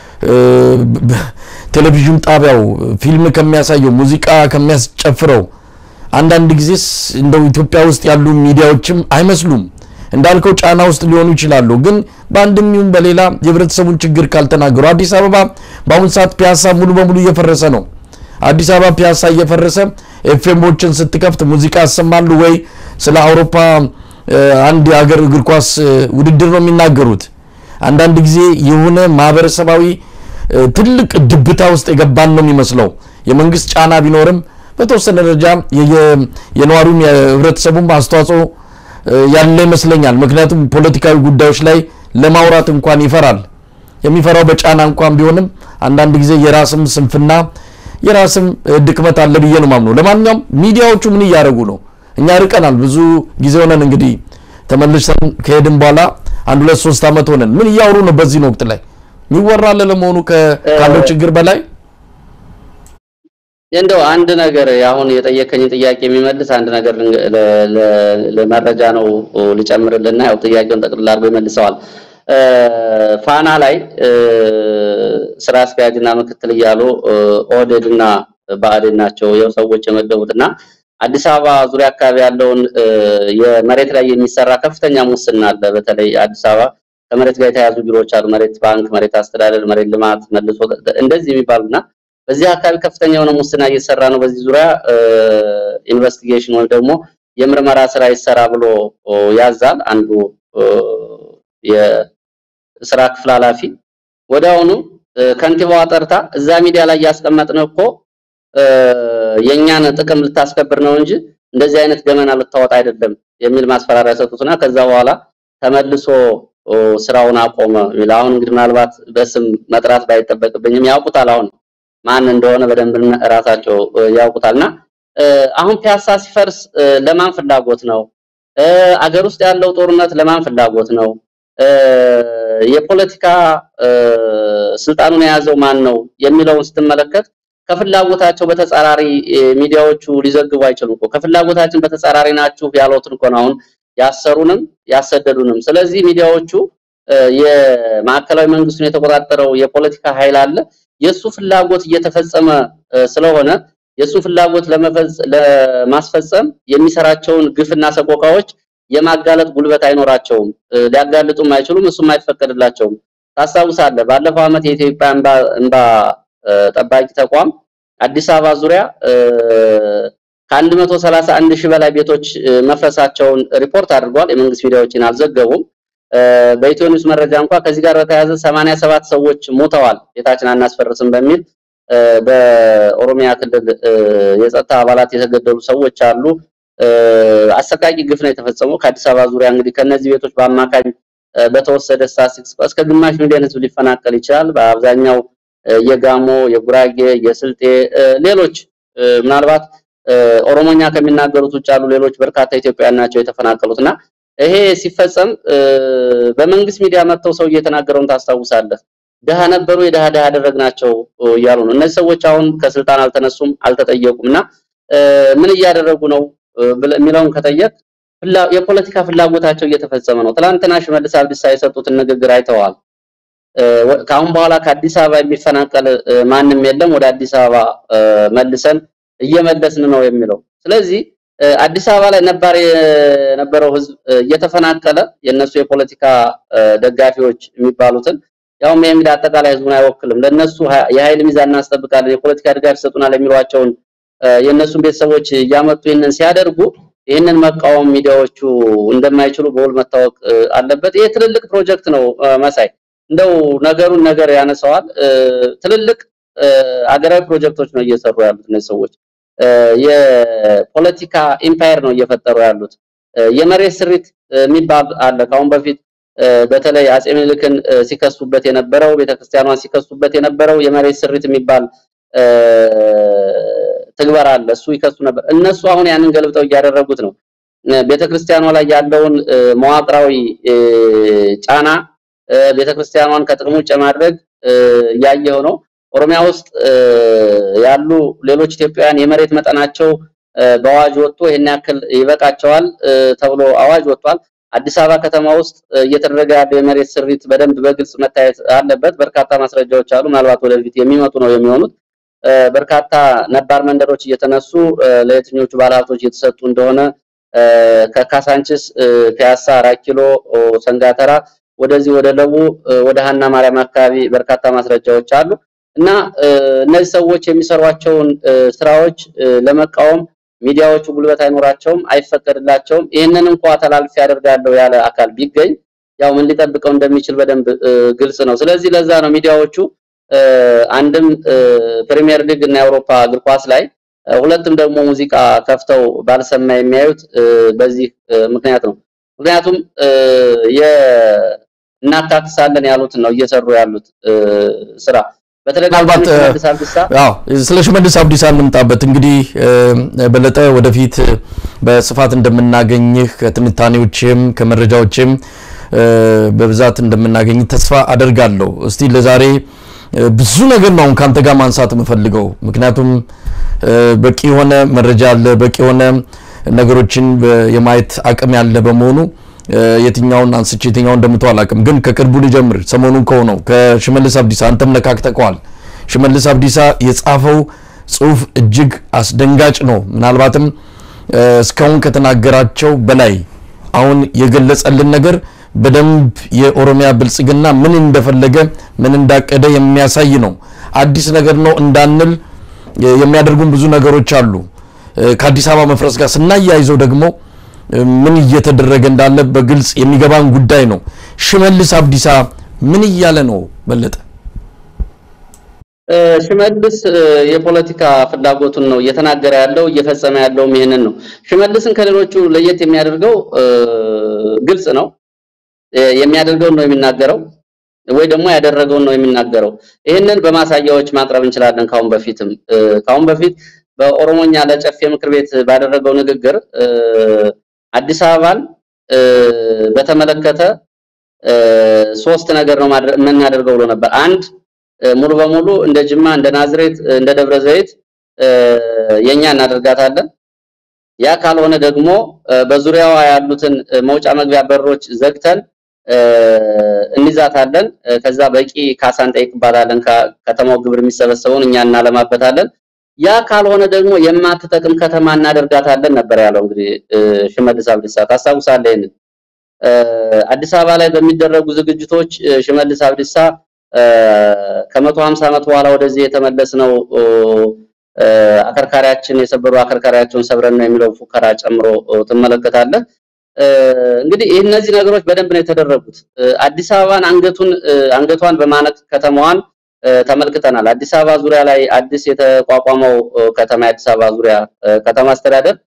ቴሌቪዥን ጣቢያው ፊልም ከሚያሳየው ሙዚቃ ከሚያስጨፍረው አንዳንድ ጊዜስ እንደው ኢትዮጵያ ውስጥ ያሉ ሚዲያዎችም አይመስሉም። እንዳልከው ጫና ውስጥ ሊሆኑ ይችላሉ። ግን በአንድም ይሁን በሌላ የህብረተሰቡን ችግር ካልተናገሩ አዲስ አበባ በአሁኑ ሰዓት ፒያሳ ሙሉ በሙሉ እየፈረሰ ነው። አዲስ አበባ ፒያሳ እየፈረሰ ኤፍኤሞችን ስትከፍት ሙዚቃ ያሰማሉ ወይ ስለ አውሮፓ አንድ የሀገር እግር ኳስ ውድድር ነው የሚናገሩት። አንዳንድ ጊዜ የሆነ ማህበረሰባዊ ትልቅ ድብታ ውስጥ የገባን ነው የሚመስለው። የመንግስት ጫና ቢኖርም በተወሰነ ደረጃ የነዋሪውም የህብረተሰቡም አስተዋጽኦ ያለ ይመስለኛል። ምክንያቱም ፖለቲካዊ ጉዳዮች ላይ ለማውራት እንኳን ይፈራል። የሚፈራው በጫና እንኳን ቢሆንም አንዳንድ ጊዜ የራስም ስንፍና የራስም ድክመት አለ ብዬ ነው ማምነው። ለማንኛውም ሚዲያዎቹ ምን እያደረጉ ነው? እኛ ርቀናል፣ ብዙ ጊዜ ሆነን እንግዲህ ተመልሰን ከሄድን በኋላ አንድ ሁለት ሶስት ዓመት ሆነን ምን እያወሩ ነው? በዚህ ወቅት ላይ የሚወራለ ለመሆኑ ካለው ችግር በላይ እንደው አንድ ነገር አሁን የጠየከኝን ጥያቄ የሚመልስ አንድ ነገር ለመረጃ ነው ልጨምርልና ያው ጥያቄውን ጠቅልላ አድርጎ ይመልሰዋል። ፋና ላይ ስራ አስኪያጅና ምክትል እያሉ ኦህዴድ እና ብአዴን ናቸው የው ሰዎች የመደቡትና አዲስ አበባ ዙሪያ አካባቢ ያለውን የመሬት ላይ የሚሰራ ከፍተኛ ሙስና አለ። በተለይ አዲስ አበባ ከመሬት ጋር የተያዙ ቢሮዎች አሉ። መሬት ባንክ፣ መሬት አስተዳደር፣ መሬት ልማት፣ መልሶ እንደዚህ የሚባሉና በዚህ አካባቢ ከፍተኛ የሆነ ሙስና እየሰራ ነው። በዚህ ዙሪያ ኢንቨስቲጌሽን ወይም ደግሞ የምርመራ ስራ ይሰራ ብሎ ያዛል አንዱ የስራ ክፍል ኃላፊ። ወዲያውኑ ከንቲባዋ ጠርታ እዛ ሚዲያ ላይ ያስቀመጥነው እኮ የእኛን ጥቅም ልታስከብር ነው እንጂ እንደዚህ አይነት ገመና ልታወጣ አይደለም የሚል ማስፈራሪያ ሰጡትና ከዛ በኋላ ተመልሶ ስራውን አቆመ። አሁን እንግዲህ ምናልባት በስም መጥራት ባይጠበቅብኝም ያውቁታል አሁን ማን እንደሆነ በደንብ ራሳቸው ያውቁታልና አሁን ፒያሳ ሲፈርስ ለማን ፍላጎት ነው? አገር ውስጥ ያለው ጦርነት ለማን ፍላጎት ነው? የፖለቲካ ስልጣኑን የያዘው ማን ነው የሚለውን ስትመለከት ከፍላጎታቸው በተጻራሪ ሚዲያዎቹ ሊዘግቡ አይችሉም እኮ። ከፍላጎታችን በተጻራሪ ናችሁ ያሉትን እኮ ነው አሁን ያሰሩንም ያሰደዱንም። ስለዚህ ሚዲያዎቹ የማዕከላዊ መንግስቱን የተቆጣጠረው የፖለቲካ ኃይል አለ። የሱ ፍላጎት እየተፈጸመ ስለሆነ የሱ ፍላጎት ለማስፈጸም የሚሰራቸውን ግፍና ሰቆቃዎች የማጋለጥ ጉልበት አይኖራቸውም። ሊያጋልጡም አይችሉም። እሱም አይፈቀድላቸውም። ታስታውሳለህ፣ ባለፈው ዓመት የኢትዮጵያ እንባ ጠባቂ ተቋም አዲስ አበባ ዙሪያ ከአንድ መቶ ሰላሳ አንድ ሺህ በላይ ቤቶች መፍረሳቸውን ሪፖርት አድርጓል። የመንግስት ሚዲያዎችን አልዘገቡም። በኢትዮ ኒውስ መረጃ እንኳ ከዚህ ጋር በተያያዘ 87 ሰዎች ሞተዋል ቤታችን አናስፈርስም በሚል በኦሮሚያ ክልል የጸጥታ አባላት የተገደሉ ሰዎች አሉ። አሰቃቂ ግፍ ነው የተፈጸመው ከአዲስ አበባ ዙሪያ እንግዲህ ከነዚህ ቤቶች በአማካኝ በተወሰደ ስታቲስቲክስ እስከ ግማሽ ሚሊዮን ህዝብ ሊፈናቀል ይችላል። በአብዛኛው የጋሞ፣ የጉራጌ፣ የስልጤ ሌሎች ምናልባት ኦሮሞኛ ከሚናገሩት ውጭ ያሉ ሌሎች በርካታ ኢትዮጵያውያን ናቸው የተፈናቀሉት እና ይሄ ሲፈጸም በመንግስት ሚዲያ መጥተው ሰው እየተናገረውን ታስታውሳለህ። ድሃ ነበሩ የድሃ ድሃ ያደረግናቸው እያሉ ነው። እነዚህ ሰዎች አሁን ከስልጣን አልተነሱም፣ አልተጠየቁም እና ምን እያደረጉ ነው የሚለውን ከጠየቅ የፖለቲካ ፍላጎታቸው እየተፈጸመ ነው። ትላንትና ሽመልስ አብዲሳ የሰጡትን ንግግር አይተዋል። ከአሁን በኋላ ከአዲስ አበባ የሚፈናቀል ማንም የለም፣ ወደ አዲስ አበባ መልሰን እየመለስን ነው የሚለው። ስለዚህ አዲስ አበባ ላይ ነባር የነበረው ህዝብ እየተፈናቀለ የነሱ የፖለቲካ ደጋፊዎች የሚባሉትን ያውም ይሄ እንግዲህ አጠቃላይ ህዝቡን አይወክልም። ለነሱ የኃይል ሚዛን እናስጠብቃለን፣ የፖለቲካ ድጋፍ ይሰጡናል የሚሏቸውን የእነሱን ቤተሰቦች እያመጡ ይህንን ሲያደርጉ ይህንን መቃወም ሚዲያዎቹ እንደማይችሉ በውል መታወቅ አለበት። ይሄ ትልልቅ ፕሮጀክት ነው መሳይ እንደው ነገሩን ነገር ያነሳዋል። ትልልቅ አገራዊ ፕሮጀክቶች ነው እየሰሩ ያሉት እነዚህ ሰዎች። የፖለቲካ ኢምፓየር ነው እየፈጠሩ ያሉት። የመሬት ስሪት የሚባል አለ። ከአሁን በፊት በተለይ አጼ ምኒልክን ሲከሱበት የነበረው ቤተክርስቲያኗን ሲከሱበት የነበረው የመሬት ስሪት የሚባል ትግበር አለ። እሱ ይከሱ ነበር። እነሱ አሁን ያንን ገልብጠው እያደረጉት ነው። ቤተክርስቲያኗ ላይ ያለውን መዋቅራዊ ጫና ቤተክርስቲያኗን ከጥቅም ውጭ ማድረግ እያየው ነው። ኦሮሚያ ውስጥ ያሉ ሌሎች ኢትዮጵያውያን የመሬት መጠናቸው በአዋጅ ወጥቶ ይሄን ያክል ይበቃቸዋል ተብሎ አዋጅ ወጥቷል። አዲስ አበባ ከተማ ውስጥ እየተደረገ ያለው የመሬት ስሪት በደንብ በግልጽ መታየት አለበት። በርካታ ማስረጃዎች አሉ። ምናልባት ወደፊት የሚመጡ ነው የሚሆኑት። በርካታ ነባር መንደሮች እየተነሱ ለየትኞቹ ባለሀብቶች እየተሰጡ እንደሆነ ከካሳንችስ፣ ፒያሳ፣ አራት ኪሎ፣ ሰንጋተራ ወደዚህ ወደ ለቡ ወደ ሀና ማርያም አካባቢ በርካታ ማስረጃዎች አሉ እና እነዚህ ሰዎች የሚሰሯቸውን ስራዎች ለመቃወም ሚዲያዎቹ ጉልበት አይኖራቸውም፣ አይፈቀድላቸውም። ይህንን እንኳ ተላልፌ ያደርጋለሁ ያለ አካል ቢገኝ ያው ምን ሊጠብቀው እንደሚችል በደንብ ግልጽ ነው። ስለዚህ ለዛ ነው ሚዲያዎቹ አንድም ፕሪሚየር ሊግ እና የአውሮፓ እግር ኳስ ላይ ሁለትም ደግሞ ሙዚቃ ከፍተው ባልሰማ የሚያዩት በዚህ ምክንያት ነው። ምክንያቱም እናካክሳለን ያሉትን ነው እየሰሩ ያሉት ስራ። ምናልባት ስለ ሽመልስ አብዲሳ እንምጣበት። እንግዲህ በለጠ ወደፊት በስፋት እንደምናገኝህ ከትንታኔዎችም ከመረጃዎችም በብዛት እንደምናገኝ ተስፋ አደርጋለሁ። እስቲ ለዛሬ ብዙ ነገር ነው አሁን ካንተ ጋር ማንሳት የምፈልገው፣ ምክንያቱም በቂ የሆነ መረጃ አለ፣ በቂ የሆነ ነገሮችን የማየት አቅም ያለ በመሆኑ የትኛውን አንስቼ የትኛውን እንደምተው አላውቅም። ግን ከቅርቡ ልጀምር። ሰሞኑን ከሆነው ከሽመልስ አብዲሳ አንተም ነካክተከዋል። ሽመልስ አብዲሳ የጻፈው ጽሁፍ እጅግ አስደንጋጭ ነው። ምናልባትም እስካሁን ከተናገራቸው በላይ አሁን የገለጸልን ነገር በደንብ የኦሮሚያ ብልጽግና ምን እንደፈለገ ምን እንዳቀደ የሚያሳይ ነው። አዲስ ነገር ነው እንዳንል የሚያደርጉን ብዙ ነገሮች አሉ። ከአዲስ አበባ መፍረስ ጋር ስናያይዘው ደግሞ ምን እየተደረገ እንዳለ በግልጽ የሚገባን ጉዳይ ነው። ሽመልስ አብዲሳ ምን እያለ ነው በለጠ? ሽመልስ የፖለቲካ ፍላጎቱን ነው እየተናገረ ያለው እየፈጸመ ያለውም ይህንን ነው። ሽመልስን ከሌሎቹ ለየት የሚያደርገው ግልጽ ነው። የሚያደርገውን ነው የሚናገረው ወይ ደግሞ ያደረገውን ነው የሚናገረው። ይህንን በማሳያዎች ማቅረብ እንችላለን። ካሁን በፊትም ካሁን በፊት በኦሮሞኛ ለጨፌ ምክር ቤት ባደረገው ንግግር አዲስ አበባን በተመለከተ ሶስት ነገር ነው የምናደርገው ብሎ ነበር። አንድ ሙሉ በሙሉ እንደ ጅማ፣ እንደ ናዝሬት፣ እንደ ደብረ ዘይት የኛ እናደርጋታለን። ያ ካልሆነ ደግሞ በዙሪያዋ ያሉትን መውጫ መግቢያ በሮች ዘግተን እንይዛታለን። ከዛ በቂ ካሳ እንጠይቅባታለን። ከተማው ግብር የሚሰበሰበውን እኛ እናለማበታለን። ያ ካልሆነ ደግሞ የማትጠቅም ከተማ እናደርጋታለን ነበር ያለው። እንግዲህ ሽመልስ አብዲሳ ታስታውሳለህ ይሄንን አዲስ አበባ ላይ በሚደረጉ ዝግጅቶች ሽመልስ አብዲሳ ከመቶ ሀምሳ ዓመት በኋላ ወደዚህ የተመለስ ነው አከርካሪያችን የሰበሩ አከርካሪያቸውን ሰብረን ነው የሚለው ፉከራ ጨምሮ ትመለከታለህ። እንግዲህ እነዚህ ነገሮች በደንብ ነው የተደረጉት። አዲስ አበባን አንገቱን አንገቷን በማነቅ ከተማዋን ተመልክተናል። አዲስ አበባ ዙሪያ ላይ አዲስ የተቋቋመው ከተማ የአዲስ አበባ ዙሪያ ከተማ አስተዳደር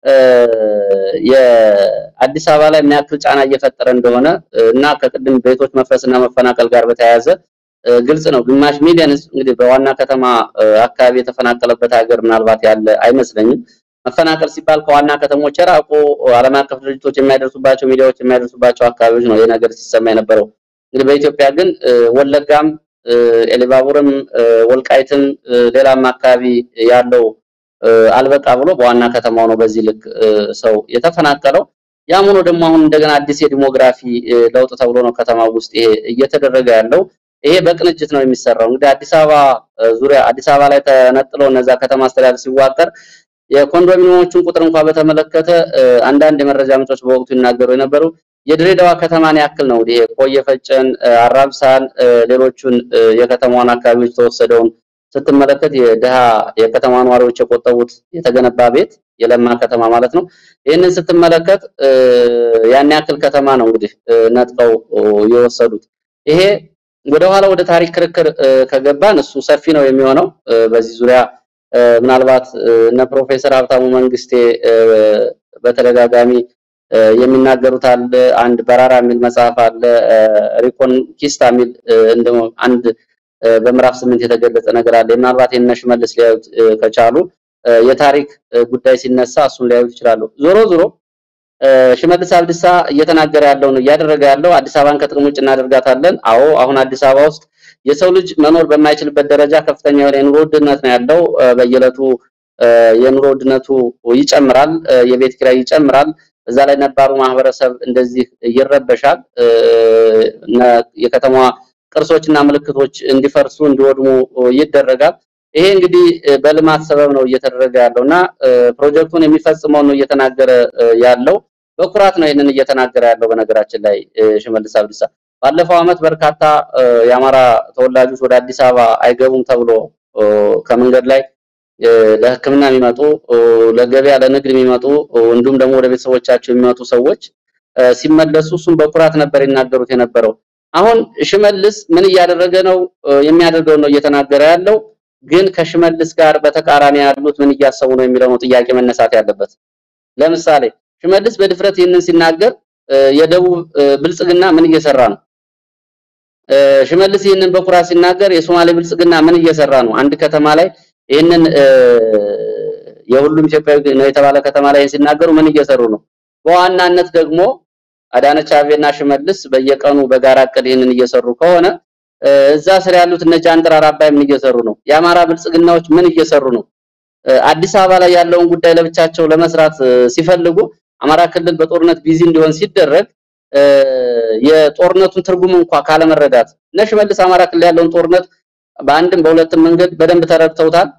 የአዲስ አበባ ላይ ምን ያክል ጫና እየፈጠረ እንደሆነ እና ከቅድም ቤቶች መፍረስና መፈናቀል ጋር በተያያዘ ግልጽ ነው። ግማሽ ሚሊዮን ህዝብ እንግዲህ በዋና ከተማ አካባቢ የተፈናቀለበት ሀገር ምናልባት ያለ አይመስለኝም። መፈናቀል ሲባል ከዋና ከተሞች የራቁ ዓለም አቀፍ ድርጅቶች የሚያደርሱባቸው ሚዲያዎች የሚያደርሱባቸው አካባቢዎች ነው ይህ ነገር ሲሰማ የነበረው። እንግዲህ በኢትዮጵያ ግን ወለጋም፣ ኤሊባቡርም፣ ወልቃይትም ሌላም አካባቢ ያለው አልበቃ ብሎ በዋና ከተማው ነው በዚህ ልክ ሰው የተፈናቀለው። ያም ሆኖ ደግሞ አሁን እንደገና አዲስ የዲሞግራፊ ለውጥ ተብሎ ነው ከተማው ውስጥ ይሄ እየተደረገ ያለው። ይሄ በቅንጅት ነው የሚሰራው። እንግዲህ አዲስ አበባ ዙሪያ አዲስ አበባ ላይ ተነጥሎ እነዛ ከተማ አስተዳደር ሲዋቀር የኮንዶሚኒየሞቹን ቁጥር እንኳን በተመለከተ አንዳንድ የመረጃ ምንጮች በወቅቱ ይናገሩ የነበሩ የድሬዳዋ ከተማን ያክል ነው። ይሄ ቆየ ፈጨን፣ አራብሳን፣ ሌሎቹን የከተማዋን አካባቢዎች ተወሰደውን ስትመለከት የድሃ የከተማ ነዋሪዎች የቆጠቡት የተገነባ ቤት የለማ ከተማ ማለት ነው። ይህንን ስትመለከት ያን ያክል ከተማ ነው እንግዲህ ነጥቀው የወሰዱት። ይሄ ወደኋላ ወደ ታሪክ ክርክር ከገባን እሱ ሰፊ ነው የሚሆነው። በዚህ ዙሪያ ምናልባት እነ ፕሮፌሰር ሀብታሙ መንግስቴ በተደጋጋሚ የሚናገሩት አለ። አንድ በራራ የሚል መጽሐፍ አለ። ሪኮንኪስታ የሚል እንደው አንድ በምዕራፍ ስምንት የተገለጸ ነገር አለ። ምናልባት የእነ ሽመልስ ሊያዩት ከቻሉ የታሪክ ጉዳይ ሲነሳ እሱን ሊያዩት ይችላሉ። ዞሮ ዞሮ ሽመልስ አብዲሳ እየተናገረ ያለው ነው እያደረገ ያለው አዲስ አበባን ከጥቅም ውጭ እናደርጋታለን። አዎ አሁን አዲስ አበባ ውስጥ የሰው ልጅ መኖር በማይችልበት ደረጃ ከፍተኛ የሆነ የኑሮ ውድነት ነው ያለው። በየዕለቱ የኑሮ ውድነቱ ይጨምራል፣ የቤት ኪራይ ይጨምራል። እዛ ላይ ነባሩ ማህበረሰብ እንደዚህ ይረበሻል። የከተማዋ ቅርሶችና ምልክቶች እንዲፈርሱ እንዲወድሙ ይደረጋል። ይሄ እንግዲህ በልማት ሰበብ ነው እየተደረገ ያለው እና ፕሮጀክቱን የሚፈጽመው ነው እየተናገረ ያለው በኩራት ነው ይህንን እየተናገረ ያለው። በነገራችን ላይ ሽመልስ አብዲሳ ባለፈው ዓመት በርካታ የአማራ ተወላጆች ወደ አዲስ አበባ አይገቡም ተብሎ ከመንገድ ላይ ለሕክምና የሚመጡ ለገበያ ለንግድ የሚመጡ እንዲሁም ደግሞ ወደ ቤተሰቦቻቸው የሚመጡ ሰዎች ሲመለሱ እሱም በኩራት ነበር ይናገሩት የነበረው። አሁን ሽመልስ ምን እያደረገ ነው? የሚያደርገው ነው እየተናገረ ያለው። ግን ከሽመልስ ጋር በተቃራኒ ያሉት ምን እያሰቡ ነው የሚለው ነው ጥያቄ መነሳት ያለበት። ለምሳሌ ሽመልስ በድፍረት ይህንን ሲናገር የደቡብ ብልጽግና ምን እየሰራ ነው? ሽመልስ ይህንን በኩራት ሲናገር የሶማሌ ብልጽግና ምን እየሰራ ነው? አንድ ከተማ ላይ ይህንን የሁሉም ኢትዮጵያዊ ነው የተባለ ከተማ ላይ ሲናገሩ ምን እየሰሩ ነው? በዋናነት ደግሞ አዳነች አቤቤና ሽመልስ በየቀኑ በጋራ እቅድ ይህንን እየሰሩ ከሆነ እዛ ስር ያሉት እነ ጃንጥራር አባይ ምን እየሰሩ ነው? የአማራ ብልጽግናዎች ምን እየሰሩ ነው? አዲስ አበባ ላይ ያለውን ጉዳይ ለብቻቸው ለመስራት ሲፈልጉ አማራ ክልል በጦርነት ቢዚ እንዲሆን ሲደረግ የጦርነቱን ትርጉም እንኳ ካለመረዳት እነ ሽመልስ አማራ ክልል ያለውን ጦርነት በአንድም በሁለትም መንገድ በደንብ ተረድተውታል።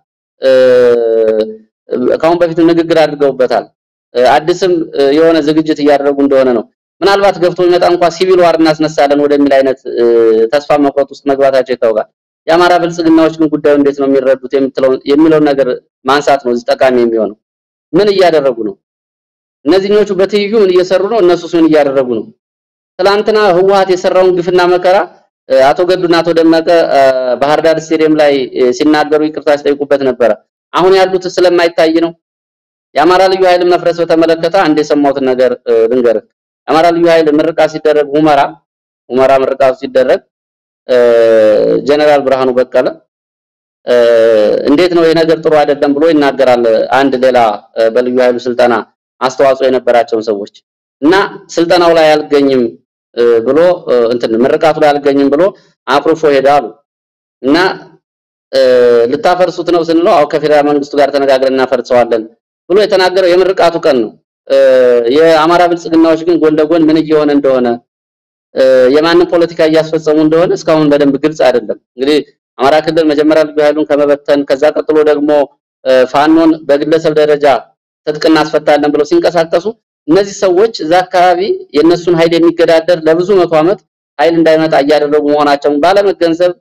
ከአሁን በፊት ንግግር አድርገውበታል። አዲስም የሆነ ዝግጅት እያደረጉ እንደሆነ ነው። ምናልባት ገብቶ ቢመጣ እንኳ ሲቪል ዋር እናስነሳለን ወደሚል አይነት ተስፋ መቁረጥ ውስጥ መግባታቸው ይታወቃል። የአማራ ብልጽግናዎች ግን ጉዳዩ እንዴት ነው የሚረዱት የሚለውን ነገር ማንሳት ነው እዚህ ጠቃሚ የሚሆነው። ምን እያደረጉ ነው? እነዚህኞቹ በትይዩ ምን እየሰሩ ነው? እነሱስ ምን እያደረጉ ነው? ትላንትና ህወሓት የሰራውን ግፍና መከራ አቶ ገዱና አቶ ደመቀ ባህር ዳር ስቴዲየም ላይ ሲናገሩ ይቅርታ ሲጠይቁበት ነበረ። አሁን ያሉት ስለማይታይ ነው። የአማራ ልዩ ኃይል መፍረስ በተመለከተ አንድ የሰማሁትን ነገር ልንገርህ። የአማራ ልዩ ኃይል ምርቃት ሲደረግ ሁመራ ሁመራ ምርቃቱ ሲደረግ ጀነራል ብርሃኑ በቀለ እንዴት ነው ይሄ ነገር ጥሩ አይደለም ብሎ ይናገራል። አንድ ሌላ በልዩ ኃይሉ ስልጠና አስተዋጽኦ የነበራቸውን ሰዎች እና ስልጠናው ላይ አልገኝም ብሎ እንትን ምርቃቱ ላይ አልገኝም ብሎ አኩርፎ ሄዳሉ እና ልታፈርሱት ነው ስንለው አው ከፌዴራል መንግስቱ ጋር ተነጋግረን እናፈርሰዋለን ብሎ የተናገረው የምርቃቱ ቀን ነው። የአማራ ብልጽግናዎች ግን ጎን ለጎን ምን እየሆነ እንደሆነ የማንን ፖለቲካ እያስፈጸሙ እንደሆነ እስካሁን በደንብ ግልጽ አይደለም። እንግዲህ አማራ ክልል መጀመሪያ ልዩ ኃይሉን ከመበተን ከዛ ቀጥሎ ደግሞ ፋኖን በግለሰብ ደረጃ ትጥቅ እናስፈታለን ብለው ሲንቀሳቀሱ እነዚህ ሰዎች እዛ አካባቢ የነሱን ኃይል የሚገዳደር ለብዙ መቶ ዓመት ኃይል እንዳይመጣ እያደረጉ መሆናቸውን ባለመገንዘብ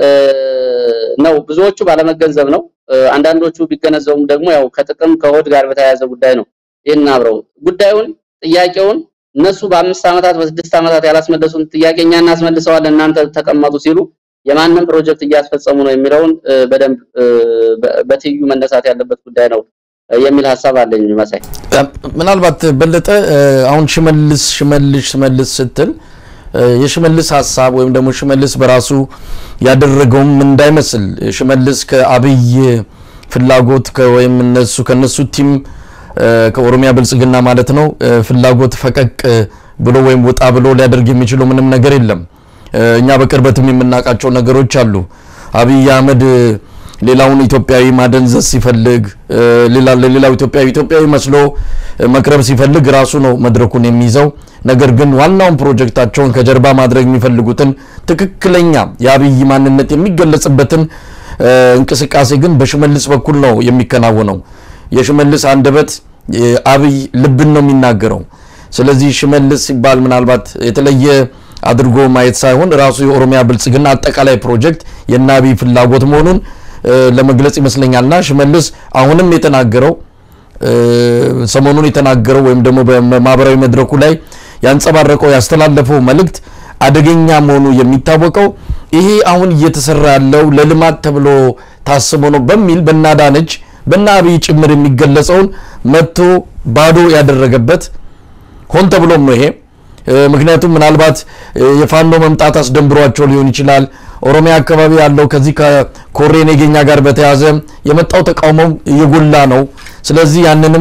ነው። ብዙዎቹ ባለመገንዘብ ነው። አንዳንዶቹ ቢገነዘቡም ደግሞ ያው ከጥቅም ከሆድ ጋር በተያያዘ ጉዳይ ነው። ይህን አብረው ጉዳዩን ጥያቄውን እነሱ በአምስት ዓመታት በስድስት ዓመታት ያላስመለሱን ጥያቄ እኛ እናስመልሰዋለን እናንተ ተቀመጡ ሲሉ የማንም ፕሮጀክት እያስፈጸሙ ነው የሚለውን በደንብ በትይዩ መነሳት ያለበት ጉዳይ ነው የሚል ሀሳብ አለኝ። መሳይ ምናልባት በለጠ አሁን ሽመልስ ሽመልስ ሽመልስ ስትል የሽመልስ ሀሳብ ወይም ደግሞ ሽመልስ በራሱ ያደረገውም እንዳይመስል ሽመልስ ከአብይ ፍላጎት ወይም እነሱ ከነሱ ቲም ከኦሮሚያ ብልጽግና ማለት ነው ፍላጎት ፈቀቅ ብሎ ወይም ወጣ ብሎ ሊያደርግ የሚችለው ምንም ነገር የለም። እኛ በቅርበትም የምናውቃቸው ነገሮች አሉ። አብይ አህመድ ሌላውን ኢትዮጵያዊ ማደንዘዝ ሲፈልግ ሌላው ኢትዮጵያዊ ኢትዮጵያዊ መስሎ መቅረብ ሲፈልግ ራሱ ነው መድረኩን የሚይዘው። ነገር ግን ዋናውን ፕሮጀክታቸውን ከጀርባ ማድረግ የሚፈልጉትን ትክክለኛ የአብይ ማንነት የሚገለጽበትን እንቅስቃሴ ግን በሽመልስ በኩል ነው የሚከናወነው። የሽመልስ አንደበት አብይ ልብን ነው የሚናገረው። ስለዚህ ሽመልስ ሲባል ምናልባት የተለየ አድርጎ ማየት ሳይሆን ራሱ የኦሮሚያ ብልጽግና አጠቃላይ ፕሮጀክት የእነ አብይ ፍላጎት መሆኑን ለመግለጽ ይመስለኛልና ሽመልስ አሁንም የተናገረው ሰሞኑን የተናገረው ወይም ደግሞ በማህበራዊ መድረኩ ላይ ያንጸባረቀው ያስተላለፈው መልእክት አደገኛ መሆኑ የሚታወቀው ይሄ አሁን እየተሰራ ያለው ለልማት ተብሎ ታስቦ ነው በሚል በናዳነች በና አብይ ጭምር የሚገለጸውን መጥቶ ባዶ ያደረገበት ሆን ተብሎም ነው ይሄ። ምክንያቱም ምናልባት የፋኖ መምጣት አስደንብሯቸው ሊሆን ይችላል። ኦሮሚያ አካባቢ ያለው ከዚህ ከኮሬ ነገኛ ጋር በተያዘ የመጣው ተቃውሞ እየጎላ ነው። ስለዚህ ያንንም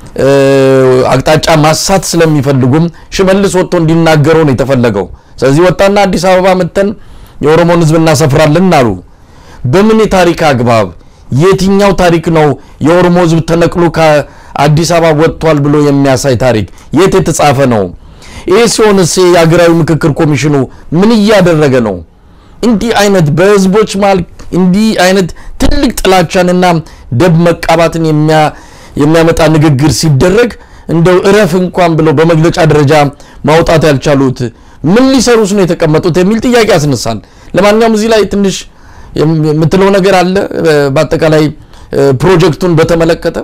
አቅጣጫ ማሳት ስለሚፈልጉም ሽመልስ ወጥቶ እንዲናገረው ነው የተፈለገው። ስለዚህ ወጣና አዲስ አበባ መተን የኦሮሞን ሕዝብ እናሰፍራለን አሉ። በምን የታሪክ አግባብ የትኛው ታሪክ ነው የኦሮሞ ሕዝብ ተነቅሎ ከአዲስ አበባ ወጥቷል ብሎ የሚያሳይ ታሪክ የት የተጻፈ ነው? ይህ ሲሆንስ የሀገራዊ ምክክር ኮሚሽኑ ምን እያደረገ ነው? እንዲህ አይነት በህዝቦች መሀል እንዲህ አይነት ትልቅ ጥላቻንና ደብ መቃባትን የሚያመጣ ንግግር ሲደረግ እንደው እረፍ እንኳን ብለው በመግለጫ ደረጃ ማውጣት ያልቻሉት ምን ሊሰሩስ ነው የተቀመጡት የሚል ጥያቄ ያስነሳል። ለማንኛውም እዚህ ላይ ትንሽ የምትለው ነገር አለ በአጠቃላይ ፕሮጀክቱን በተመለከተ?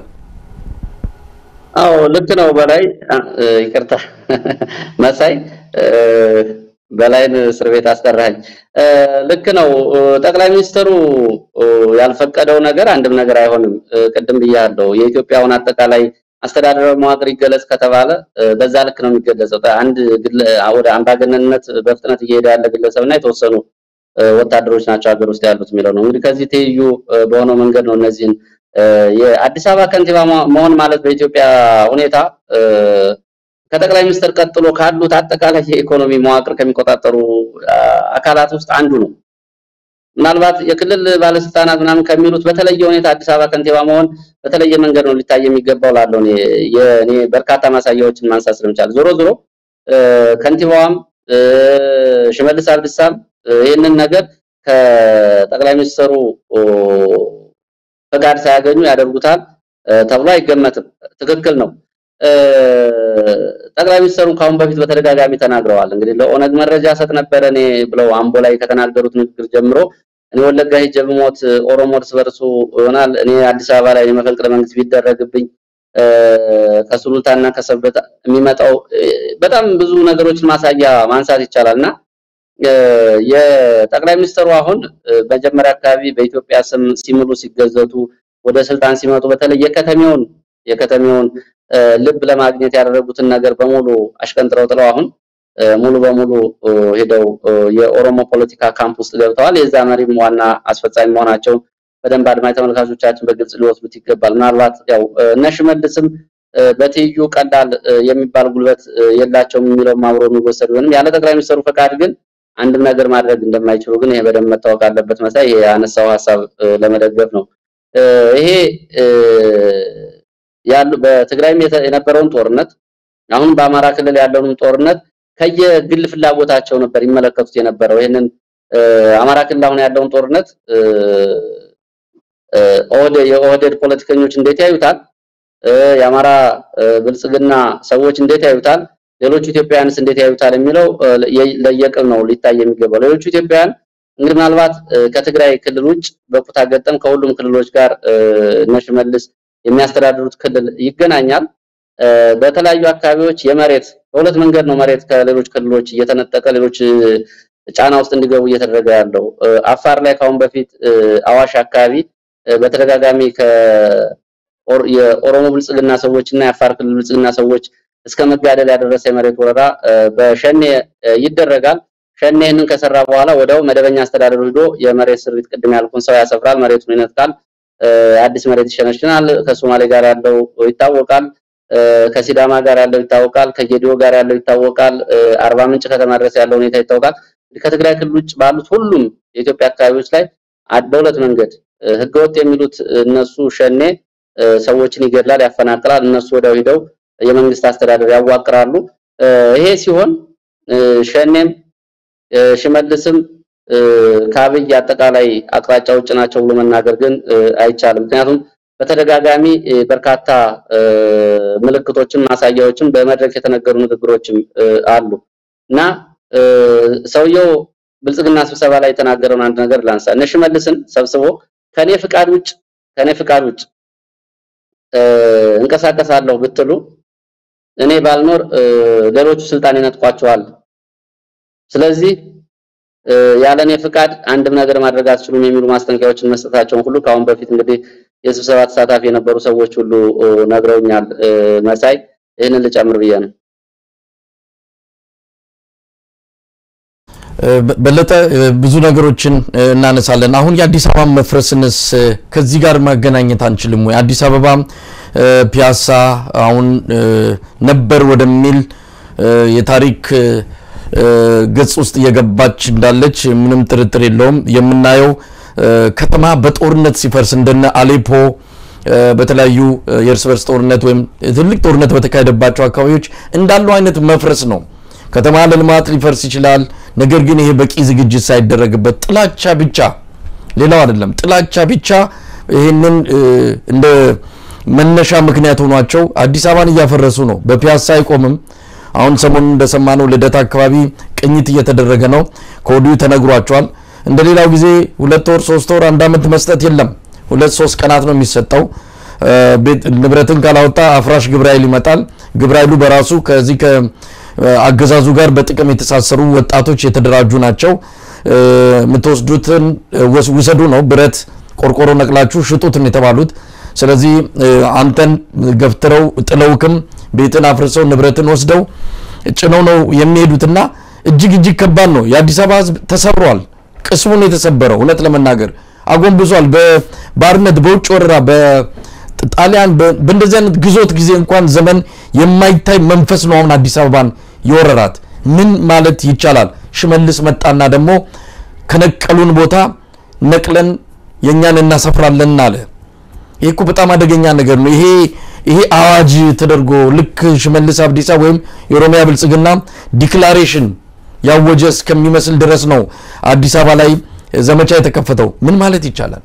አዎ ልክ ነው። በላይ ይቅርታ መሳይ በላይን እስር ቤት አስጠራኝ። ልክ ነው። ጠቅላይ ሚኒስትሩ ያልፈቀደው ነገር አንድም ነገር አይሆንም። ቅድም ብያለሁ። የኢትዮጵያውን አጠቃላይ አስተዳደራዊ መዋቅር ይገለጽ ከተባለ በዛ ልክ ነው የሚገለጸው። አንድ ወደ አምባገነንነት በፍጥነት እየሄደ ያለ ግለሰብና የተወሰኑ ወታደሮች ናቸው ሀገር ውስጥ ያሉት የሚለው ነው። እንግዲህ ከዚህ ትይዩ በሆነው መንገድ ነው እነዚህን የአዲስ አበባ ከንቲባ መሆን ማለት በኢትዮጵያ ሁኔታ ከጠቅላይ ሚኒስትር ቀጥሎ ካሉት አጠቃላይ የኢኮኖሚ መዋቅር ከሚቆጣጠሩ አካላት ውስጥ አንዱ ነው። ምናልባት የክልል ባለስልጣናት ምናምን ከሚሉት በተለየ ሁኔታ አዲስ አበባ ከንቲባ መሆን በተለየ መንገድ ነው ሊታይ የሚገባው ላለው እኔ በርካታ ማሳያዎችን ማንሳት ስለምቻል ዞሮ ዞሮ ከንቲባዋም ሽመልስ አብዲሳም ይህንን ነገር ከጠቅላይ ሚኒስትሩ ፈቃድ ሳያገኙ ያደርጉታል ተብሎ አይገመትም። ትክክል ነው። ጠቅላይ ሚኒስትሩ ካሁን በፊት በተደጋጋሚ ተናግረዋል። እንግዲህ ለኦነግ መረጃ ሰጥ ነበረ እኔ ብለው አምቦ ላይ ከተናገሩት ንግግር ጀምሮ እኔ ወለጋ ሄጄ ብሞት ኦሮሞ እርስ በርሱ ይሆናል፣ እኔ አዲስ አበባ ላይ መፈንቅለ መንግስት ቢደረግብኝ ከሱሉልታና ከሰበታ የሚመጣው በጣም ብዙ ነገሮችን ማሳያ ማንሳት ይቻላል እና የጠቅላይ ሚኒስትሩ አሁን መጀመሪያ አካባቢ በኢትዮጵያ ስም ሲምሉ ሲገዘቱ ወደ ስልጣን ሲመጡ በተለይ የከተሜውን የከተሜውን ልብ ለማግኘት ያደረጉትን ነገር በሙሉ አሽቀንጥረው ጥለው አሁን ሙሉ በሙሉ ሄደው የኦሮሞ ፖለቲካ ካምፕ ውስጥ ገብተዋል። የዛ መሪም ዋና አስፈጻሚ መሆናቸው በደንብ አድማጭ ተመልካቾቻችን በግልጽ ሊወስዱት ይገባል። ምናልባት ያው እነ ሽመልስም በትይዩ ቀላል የሚባል ጉልበት የላቸውም የሚለውም አብሮ የሚወሰድ ቢሆንም ያለ ጠቅላይ ሚኒስትሩ ፈቃድ ግን አንድም ነገር ማድረግ እንደማይችሉ ግን ይሄ በደንብ መታወቅ አለበት። መሳይ ይሄ ያነሳው ሀሳብ ለመደገፍ ነው። ይሄ ያሉ በትግራይም የነበረውን ጦርነት አሁን በአማራ ክልል ያለውን ጦርነት ከየግል ፍላጎታቸው ነበር ይመለከቱት የነበረው። ይሄንን አማራ ክልል አሁን ያለውን ጦርነት የኦህዴድ ፖለቲከኞች እንዴት ያዩታል? የአማራ ብልጽግና ሰዎች እንዴት ያዩታል? ሌሎቹ ኢትዮጵያውያንስ እንዴት ያዩታል የሚለው ለየቅል ነው ሊታይ የሚገባው። ሌሎቹ ኢትዮጵያውያን እንግዲህ ምናልባት ከትግራይ ክልል ውጭ በኩታ ገጠም ከሁሉም ክልሎች ጋር እነ ሽመልስ የሚያስተዳድሩት ክልል ይገናኛል። በተለያዩ አካባቢዎች የመሬት በሁለት መንገድ ነው መሬት ከሌሎች ክልሎች እየተነጠቀ ሌሎች ጫና ውስጥ እንዲገቡ እየተደረገ ያለው። አፋር ላይ ካሁን በፊት አዋሽ አካባቢ በተደጋጋሚ የኦሮሞ ብልጽግና ሰዎች እና የአፋር ክልል ብልጽግና ሰዎች እስከ መጋደል ያደረሰ የመሬት ወረራ በሸኔ ይደረጋል። ሸኔ ይህንን ከሰራ በኋላ ወዲያው መደበኛ አስተዳደሩ ሂዶ የመሬት ስሪት ቅድም ያልኩን ሰው ያሰፍራል፣ መሬቱን ይነጥቃል፣ አዲስ መሬት ይሸነሽናል። ከሶማሌ ጋር ያለው ይታወቃል፣ ከሲዳማ ጋር ያለው ይታወቃል፣ ከጌዲዮ ጋር ያለው ይታወቃል፣ አርባ ምንጭ ከተማ ድረስ ያለው ሁኔታ ይታወቃል። ከትግራይ ክልል ውጭ ባሉት ሁሉም የኢትዮጵያ አካባቢዎች ላይ በሁለት መንገድ ህገወጥ የሚሉት እነሱ ሸኔ ሰዎችን ይገድላል፣ ያፈናቅላል። እነሱ ወዲያው ሂደው የመንግስት አስተዳደር ያዋቅራሉ። ይሄ ሲሆን ሸኔም ሽመልስም ከአብይ አጠቃላይ አቅጣጫ ውጭ ናቸው ብሎ መናገር ግን አይቻልም። ምክንያቱም በተደጋጋሚ በርካታ ምልክቶችን፣ ማሳያዎችን በመድረክ የተነገሩ ንግግሮችም አሉ እና ሰውየው ብልጽግና ስብሰባ ላይ የተናገረውን አንድ ነገር ላንሳ። እነ ሽመልስን ሰብስቦ ከኔ ፍቃድ ውጭ ከኔ ፍቃድ ውጭ እንቀሳቀሳለሁ ብትሉ እኔ ባልኖር ሌሎቹ ስልጣን ይነጥቋቸዋል። ስለዚህ ያለኔ ፍቃድ አንድም ነገር ማድረግ አትችሉም የሚሉ ማስጠንቀቂያዎችን መስጠታቸውን ሁሉ ከአሁን በፊት እንግዲህ የስብሰባ ተሳታፊ የነበሩ ሰዎች ሁሉ ነግረውኛል። መሳይ ይህንን ልጨምር ብዬ ነው። በለጠ ብዙ ነገሮችን እናነሳለን። አሁን የአዲስ አበባ መፍረስንስ ከዚህ ጋር ማገናኘት አንችልም ወይ? አዲስ አበባ ፒያሳ አሁን ነበር ወደሚል የታሪክ ገጽ ውስጥ እየገባች እንዳለች ምንም ጥርጥር የለውም። የምናየው ከተማ በጦርነት ሲፈርስ እንደነ አሌፖ በተለያዩ የእርስ በርስ ጦርነት ወይም ትልቅ ጦርነት በተካሄደባቸው አካባቢዎች እንዳለው አይነት መፍረስ ነው። ከተማ ለልማት ሊፈርስ ይችላል። ነገር ግን ይሄ በቂ ዝግጅት ሳይደረግበት ጥላቻ ብቻ ሌላው አይደለም፣ ጥላቻ ብቻ ይህንን እንደ መነሻ ምክንያት ሆኗቸው አዲስ አበባን እያፈረሱ ነው። በፒያሳ አይቆምም። አሁን ሰሞኑን እንደሰማነው ልደታ አካባቢ ቅኝት እየተደረገ ነው። ከወዲሁ ተነግሯቸዋል። እንደ ሌላው ጊዜ ሁለት ወር፣ ሶስት ወር፣ አንድ ዓመት መስጠት የለም። ሁለት ሶስት ቀናት ነው የሚሰጠው። ንብረትን ካላወጣ አፍራሽ ግብረ ኃይል ይመጣል። ግብረ ኃይሉ በራሱ ከዚህ አገዛዙ ጋር በጥቅም የተሳሰሩ ወጣቶች የተደራጁ ናቸው። የምትወስዱትን ውሰዱ ነው፣ ብረት ቆርቆሮ ነቅላችሁ ሽጡትን የተባሉት። ስለዚህ አንተን ገፍትረው ጥለውክም ቤትን አፍርሰው ንብረትን ወስደው ጭነው ነው የሚሄዱትና እጅግ እጅግ ከባድ ነው። የአዲስ አበባ ሕዝብ ተሰብሯል። ቅስሙን የተሰበረው እውነት ለመናገር አጎንብሷል። በባርነት በውጭ ወረራ ጣሊያን በእንደዚህ አይነት ግዞት ጊዜ እንኳን ዘመን የማይታይ መንፈስ ነው አሁን አዲስ አበባን የወረራት። ምን ማለት ይቻላል? ሽመልስ መጣና ደግሞ ከነቀሉን ቦታ ነቅለን የእኛን እናሰፍራለን አለ። ይህ እኮ በጣም አደገኛ ነገር ነው። ይሄ ይሄ አዋጅ ተደርጎ ልክ ሽመልስ አብዲሳ ወይም የኦሮሚያ ብልጽግና ዲክላሬሽን ያወጀ እስከሚመስል ድረስ ነው አዲስ አበባ ላይ ዘመቻ የተከፈተው። ምን ማለት ይቻላል?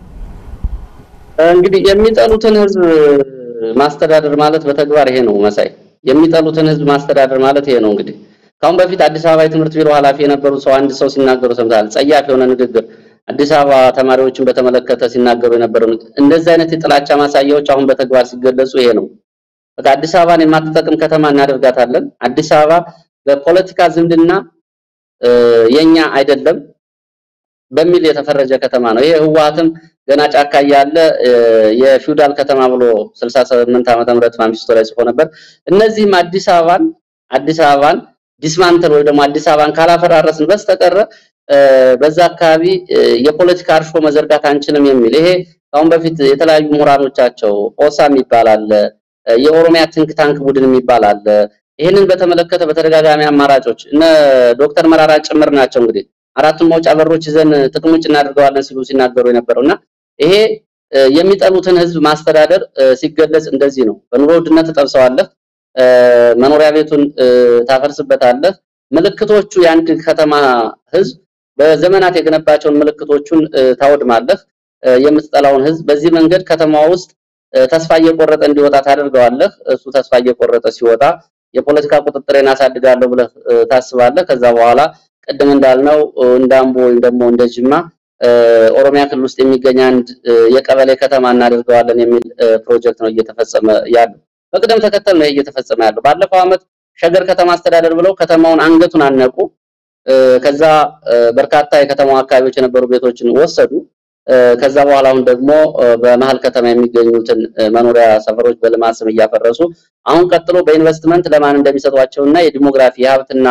እንግዲህ የሚጠሉትን ህዝብ ማስተዳደር ማለት በተግባር ይሄ ነው መሳይ። የሚጠሉትን ህዝብ ማስተዳደር ማለት ይሄ ነው። እንግዲህ ካሁን በፊት አዲስ አበባ የትምህርት ቢሮ ኃላፊ የነበሩ ሰው አንድ ሰው ሲናገሩ ሰምተሃል። ጸያፍ የሆነ ንግግር አዲስ አበባ ተማሪዎችን በተመለከተ ሲናገሩ የነበረው እንደዚህ አይነት የጥላቻ ማሳያዎች አሁን በተግባር ሲገለጹ ይሄ ነው። በቃ አዲስ አበባን የማትጠቅም ከተማ እናደርጋታለን። አዲስ አበባ በፖለቲካ ዝምድና የኛ አይደለም በሚል የተፈረጀ ከተማ ነው። ይሄ ህወሓትም ገና ጫካ እያለ የፊውዳል ከተማ ብሎ 68 ዓመተ ምህረት ማንፊስቶ ላይ ጽፎ ነበር። እነዚህም አዲስ አበባን አዲስ አበባን ዲስማንተል ወይ ደግሞ አዲስ አበባን ካላፈራረስን በስተቀረ በዛ አካባቢ የፖለቲካ እርሾ መዘርጋት አንችልም የሚል ይሄ አሁን በፊት የተለያዩ ምሁራኖቻቸው ኦሳም ይባላል የኦሮሚያ ትንክ ታንክ ቡድን የሚባል አለ። ይህንን በተመለከተ በተደጋጋሚ አማራጮች እነ ዶክተር መራራ ጭምር ናቸው እንግዲህ አራቱን መውጫ በሮች ይዘን ጥቅም ውጭ እናደርገዋለን ሲሉ ሲናገሩ የነበረው እና ይሄ የሚጠሉትን ህዝብ ማስተዳደር ሲገለጽ እንደዚህ ነው። በኑሮ ውድነት ትጠብሰዋለህ፣ መኖሪያ ቤቱን ታፈርስበታለህ። ምልክቶቹ የአንድ ከተማ ህዝብ በዘመናት የገነባቸውን ምልክቶቹን ታወድማለህ። የምትጠላውን ህዝብ በዚህ መንገድ ከተማ ውስጥ ተስፋ እየቆረጠ እንዲወጣ ታደርገዋለህ። እሱ ተስፋ እየቆረጠ ሲወጣ የፖለቲካ ቁጥጥሬን አሳድጋለሁ ብለህ ታስባለህ። ከዛ በኋላ ቅድም እንዳልነው እንደ አምቦ ወይም ደግሞ እንደ ጅማ ኦሮሚያ ክልል ውስጥ የሚገኝ አንድ የቀበሌ ከተማ እናደርገዋለን የሚል ፕሮጀክት ነው እየተፈጸመ ያለው። በቅደም ተከተል ነው እየተፈጸመ ያለው። ባለፈው ዓመት ሸገር ከተማ አስተዳደር ብለው ከተማውን አንገቱን አነቁ። ከዛ በርካታ የከተማው አካባቢዎች የነበሩ ቤቶችን ወሰዱ። ከዛ በኋላ አሁን ደግሞ በመሀል ከተማ የሚገኙትን መኖሪያ ሰፈሮች በልማት ስም እያፈረሱ አሁን ቀጥሎ በኢንቨስትመንት ለማን እንደሚሰጧቸውና የዲሞግራፊ የሀብትና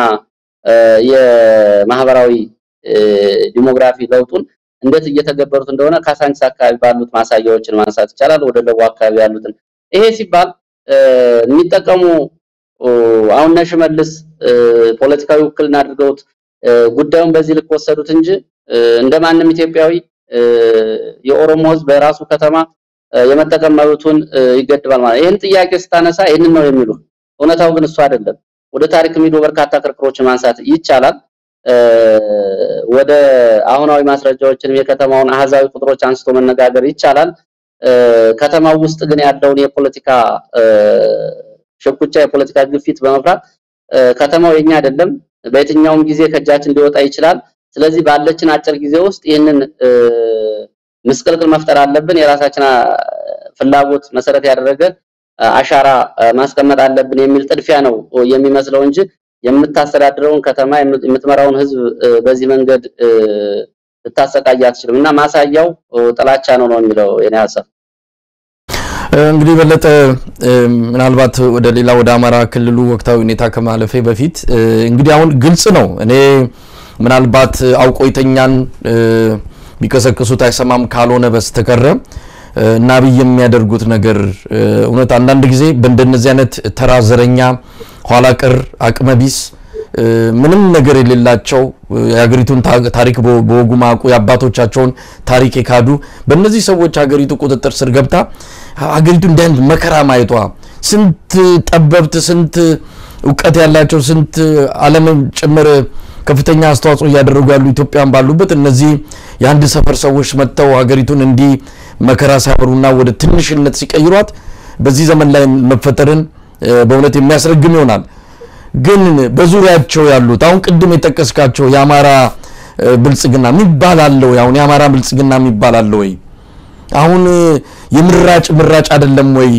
የማህበራዊ ዲሞግራፊ ለውጡን እንዴት እየተገበሩት እንደሆነ ካሳንቺስ አካባቢ ባሉት ማሳያዎችን ማንሳት ይቻላል። ወደ ደቡብ አካባቢ ያሉትን ይሄ ሲባል የሚጠቀሙ አሁን እነ ሽመልስ ፖለቲካዊ ውክልና አድርገውት ጉዳዩን በዚህ ልክ ወሰዱት እንጂ እንደማንም ኢትዮጵያዊ የኦሮሞ ሕዝብ በራሱ ከተማ የመጠቀም መብቱን ይገድባል ማለት ይህን ጥያቄ ስታነሳ ይህንን ነው የሚሉ እውነታው ግን እሱ አይደለም። ወደ ታሪክ ሄዶ በርካታ ክርክሮችን ማንሳት ይቻላል። ወደ አሁናዊ ማስረጃዎችንም የከተማውን አሃዛዊ ቁጥሮች አንስቶ መነጋገር ይቻላል። ከተማው ውስጥ ግን ያለውን የፖለቲካ ሽኩቻ፣ የፖለቲካ ግፊት በመፍራት ከተማው የኛ አይደለም፣ በየትኛውም ጊዜ ከእጃችን ሊወጣ ይችላል። ስለዚህ ባለችን አጭር ጊዜ ውስጥ ይህንን ምስቅልቅል መፍጠር አለብን፣ የራሳችን ፍላጎት መሰረት ያደረገ አሻራ ማስቀመጥ አለብን የሚል ጥድፊያ ነው የሚመስለው እንጂ የምታስተዳድረውን ከተማ የምትመራውን ህዝብ በዚህ መንገድ ልታሰቃይ አትችልም። እና ማሳያው ጥላቻ ነው ነው የሚለው የኔ ሀሳብ። እንግዲህ በለጠ ምናልባት ወደ ሌላ ወደ አማራ ክልሉ ወቅታዊ ሁኔታ ከማለፌ በፊት እንግዲህ አሁን ግልጽ ነው እኔ ምናልባት አውቆይተኛን ቢቀሰቅሱት አይሰማም ካልሆነ በስተቀረ እና አብይ የሚያደርጉት ነገር እውነት አንዳንድ ጊዜ በእንደነዚህ አይነት ተራ ዘረኛ፣ ኋላ ቀር፣ አቅመቢስ ምንም ነገር የሌላቸው የሀገሪቱን ታሪክ በወጉ ማቁ የአባቶቻቸውን ታሪክ የካዱ በእነዚህ ሰዎች ሀገሪቱ ቁጥጥር ስር ገብታ ሀገሪቱ እንዲህ አይነት መከራ ማየቷ ስንት ጠበብት፣ ስንት እውቀት ያላቸው ስንት ዓለምን ጭምር ከፍተኛ አስተዋጽኦ እያደረጉ ያሉ ኢትዮጵያን ባሉበት እነዚህ የአንድ ሰፈር ሰዎች መጥተው ሀገሪቱን እንዲህ መከራ ሲያበሩና ወደ ትንሽነት ሲቀይሯት በዚህ ዘመን ላይ መፈጠርን በእውነት የሚያስረግም ይሆናል። ግን በዙሪያቸው ያሉት አሁን ቅድም የጠቀስካቸው የአማራ ብልጽግና የሚባል አለ ወይ? አሁን የአማራ ብልጽግና የሚባል አለ ወይ? አሁን የምራጭ ምራጭ አይደለም ወይ?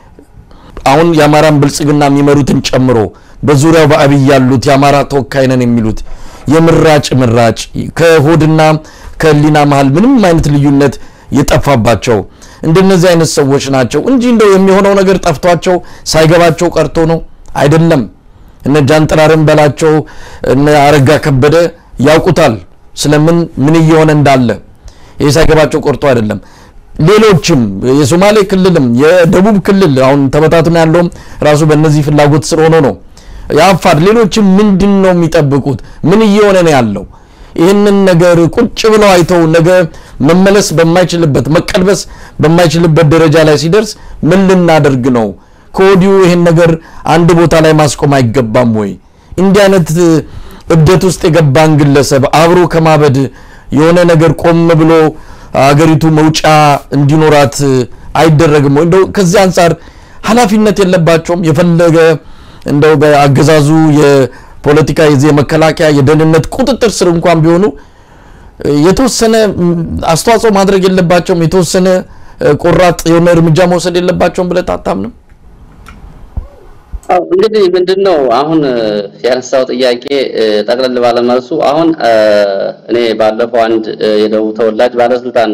አሁን የአማራን ብልጽግና የሚመሩትን ጨምሮ በዙሪያው በአብይ ያሉት የአማራ ተወካይ ነን የሚሉት የምራጭ ምራጭ ከሆድና ከህሊና መሀል ምንም አይነት ልዩነት የጠፋባቸው እንደነዚህ አይነት ሰዎች ናቸው እንጂ እንደው የሚሆነው ነገር ጠፍቷቸው ሳይገባቸው ቀርቶ ነው አይደለም። እነ ጃንጥራርን በላቸው እነ አረጋ ከበደ ያውቁታል ስለምን ምን እየሆነ እንዳለ ይህ ሳይገባቸው ቀርቶ አይደለም። ሌሎችም የሶማሌ ክልልም የደቡብ ክልል አሁን ተበታትኖ ያለውም ራሱ በእነዚህ ፍላጎት ስር ሆኖ ነው። የአፋር ሌሎችም ምንድን ነው የሚጠብቁት? ምን እየሆነ ነው ያለው? ይህንን ነገር ቁጭ ብለው አይተው ነገ መመለስ በማይችልበት መቀልበስ በማይችልበት ደረጃ ላይ ሲደርስ ምን ልናደርግ ነው? ከወዲሁ ይህን ነገር አንድ ቦታ ላይ ማስቆም አይገባም ወይ? እንዲህ አይነት እብደት ውስጥ የገባን ግለሰብ አብሮ ከማበድ የሆነ ነገር ቆም ብሎ አገሪቱ መውጫ እንዲኖራት አይደረግም ወይ? እንደው ከዚህ አንጻር ኃላፊነት የለባቸውም? የፈለገ እንደው በአገዛዙ የፖለቲካ የዚህ የመከላከያ የደህንነት ቁጥጥር ስር እንኳን ቢሆኑ የተወሰነ አስተዋጽኦ ማድረግ የለባቸውም? የተወሰነ ቆራጥ የሆነ እርምጃ መውሰድ የለባቸውም ብለህ አታምንም? እንግዲህ ምንድን ነው አሁን ያነሳው ጥያቄ ጠቅለል ባለመልሱ አሁን እኔ ባለፈው አንድ የደቡብ ተወላጅ ባለስልጣን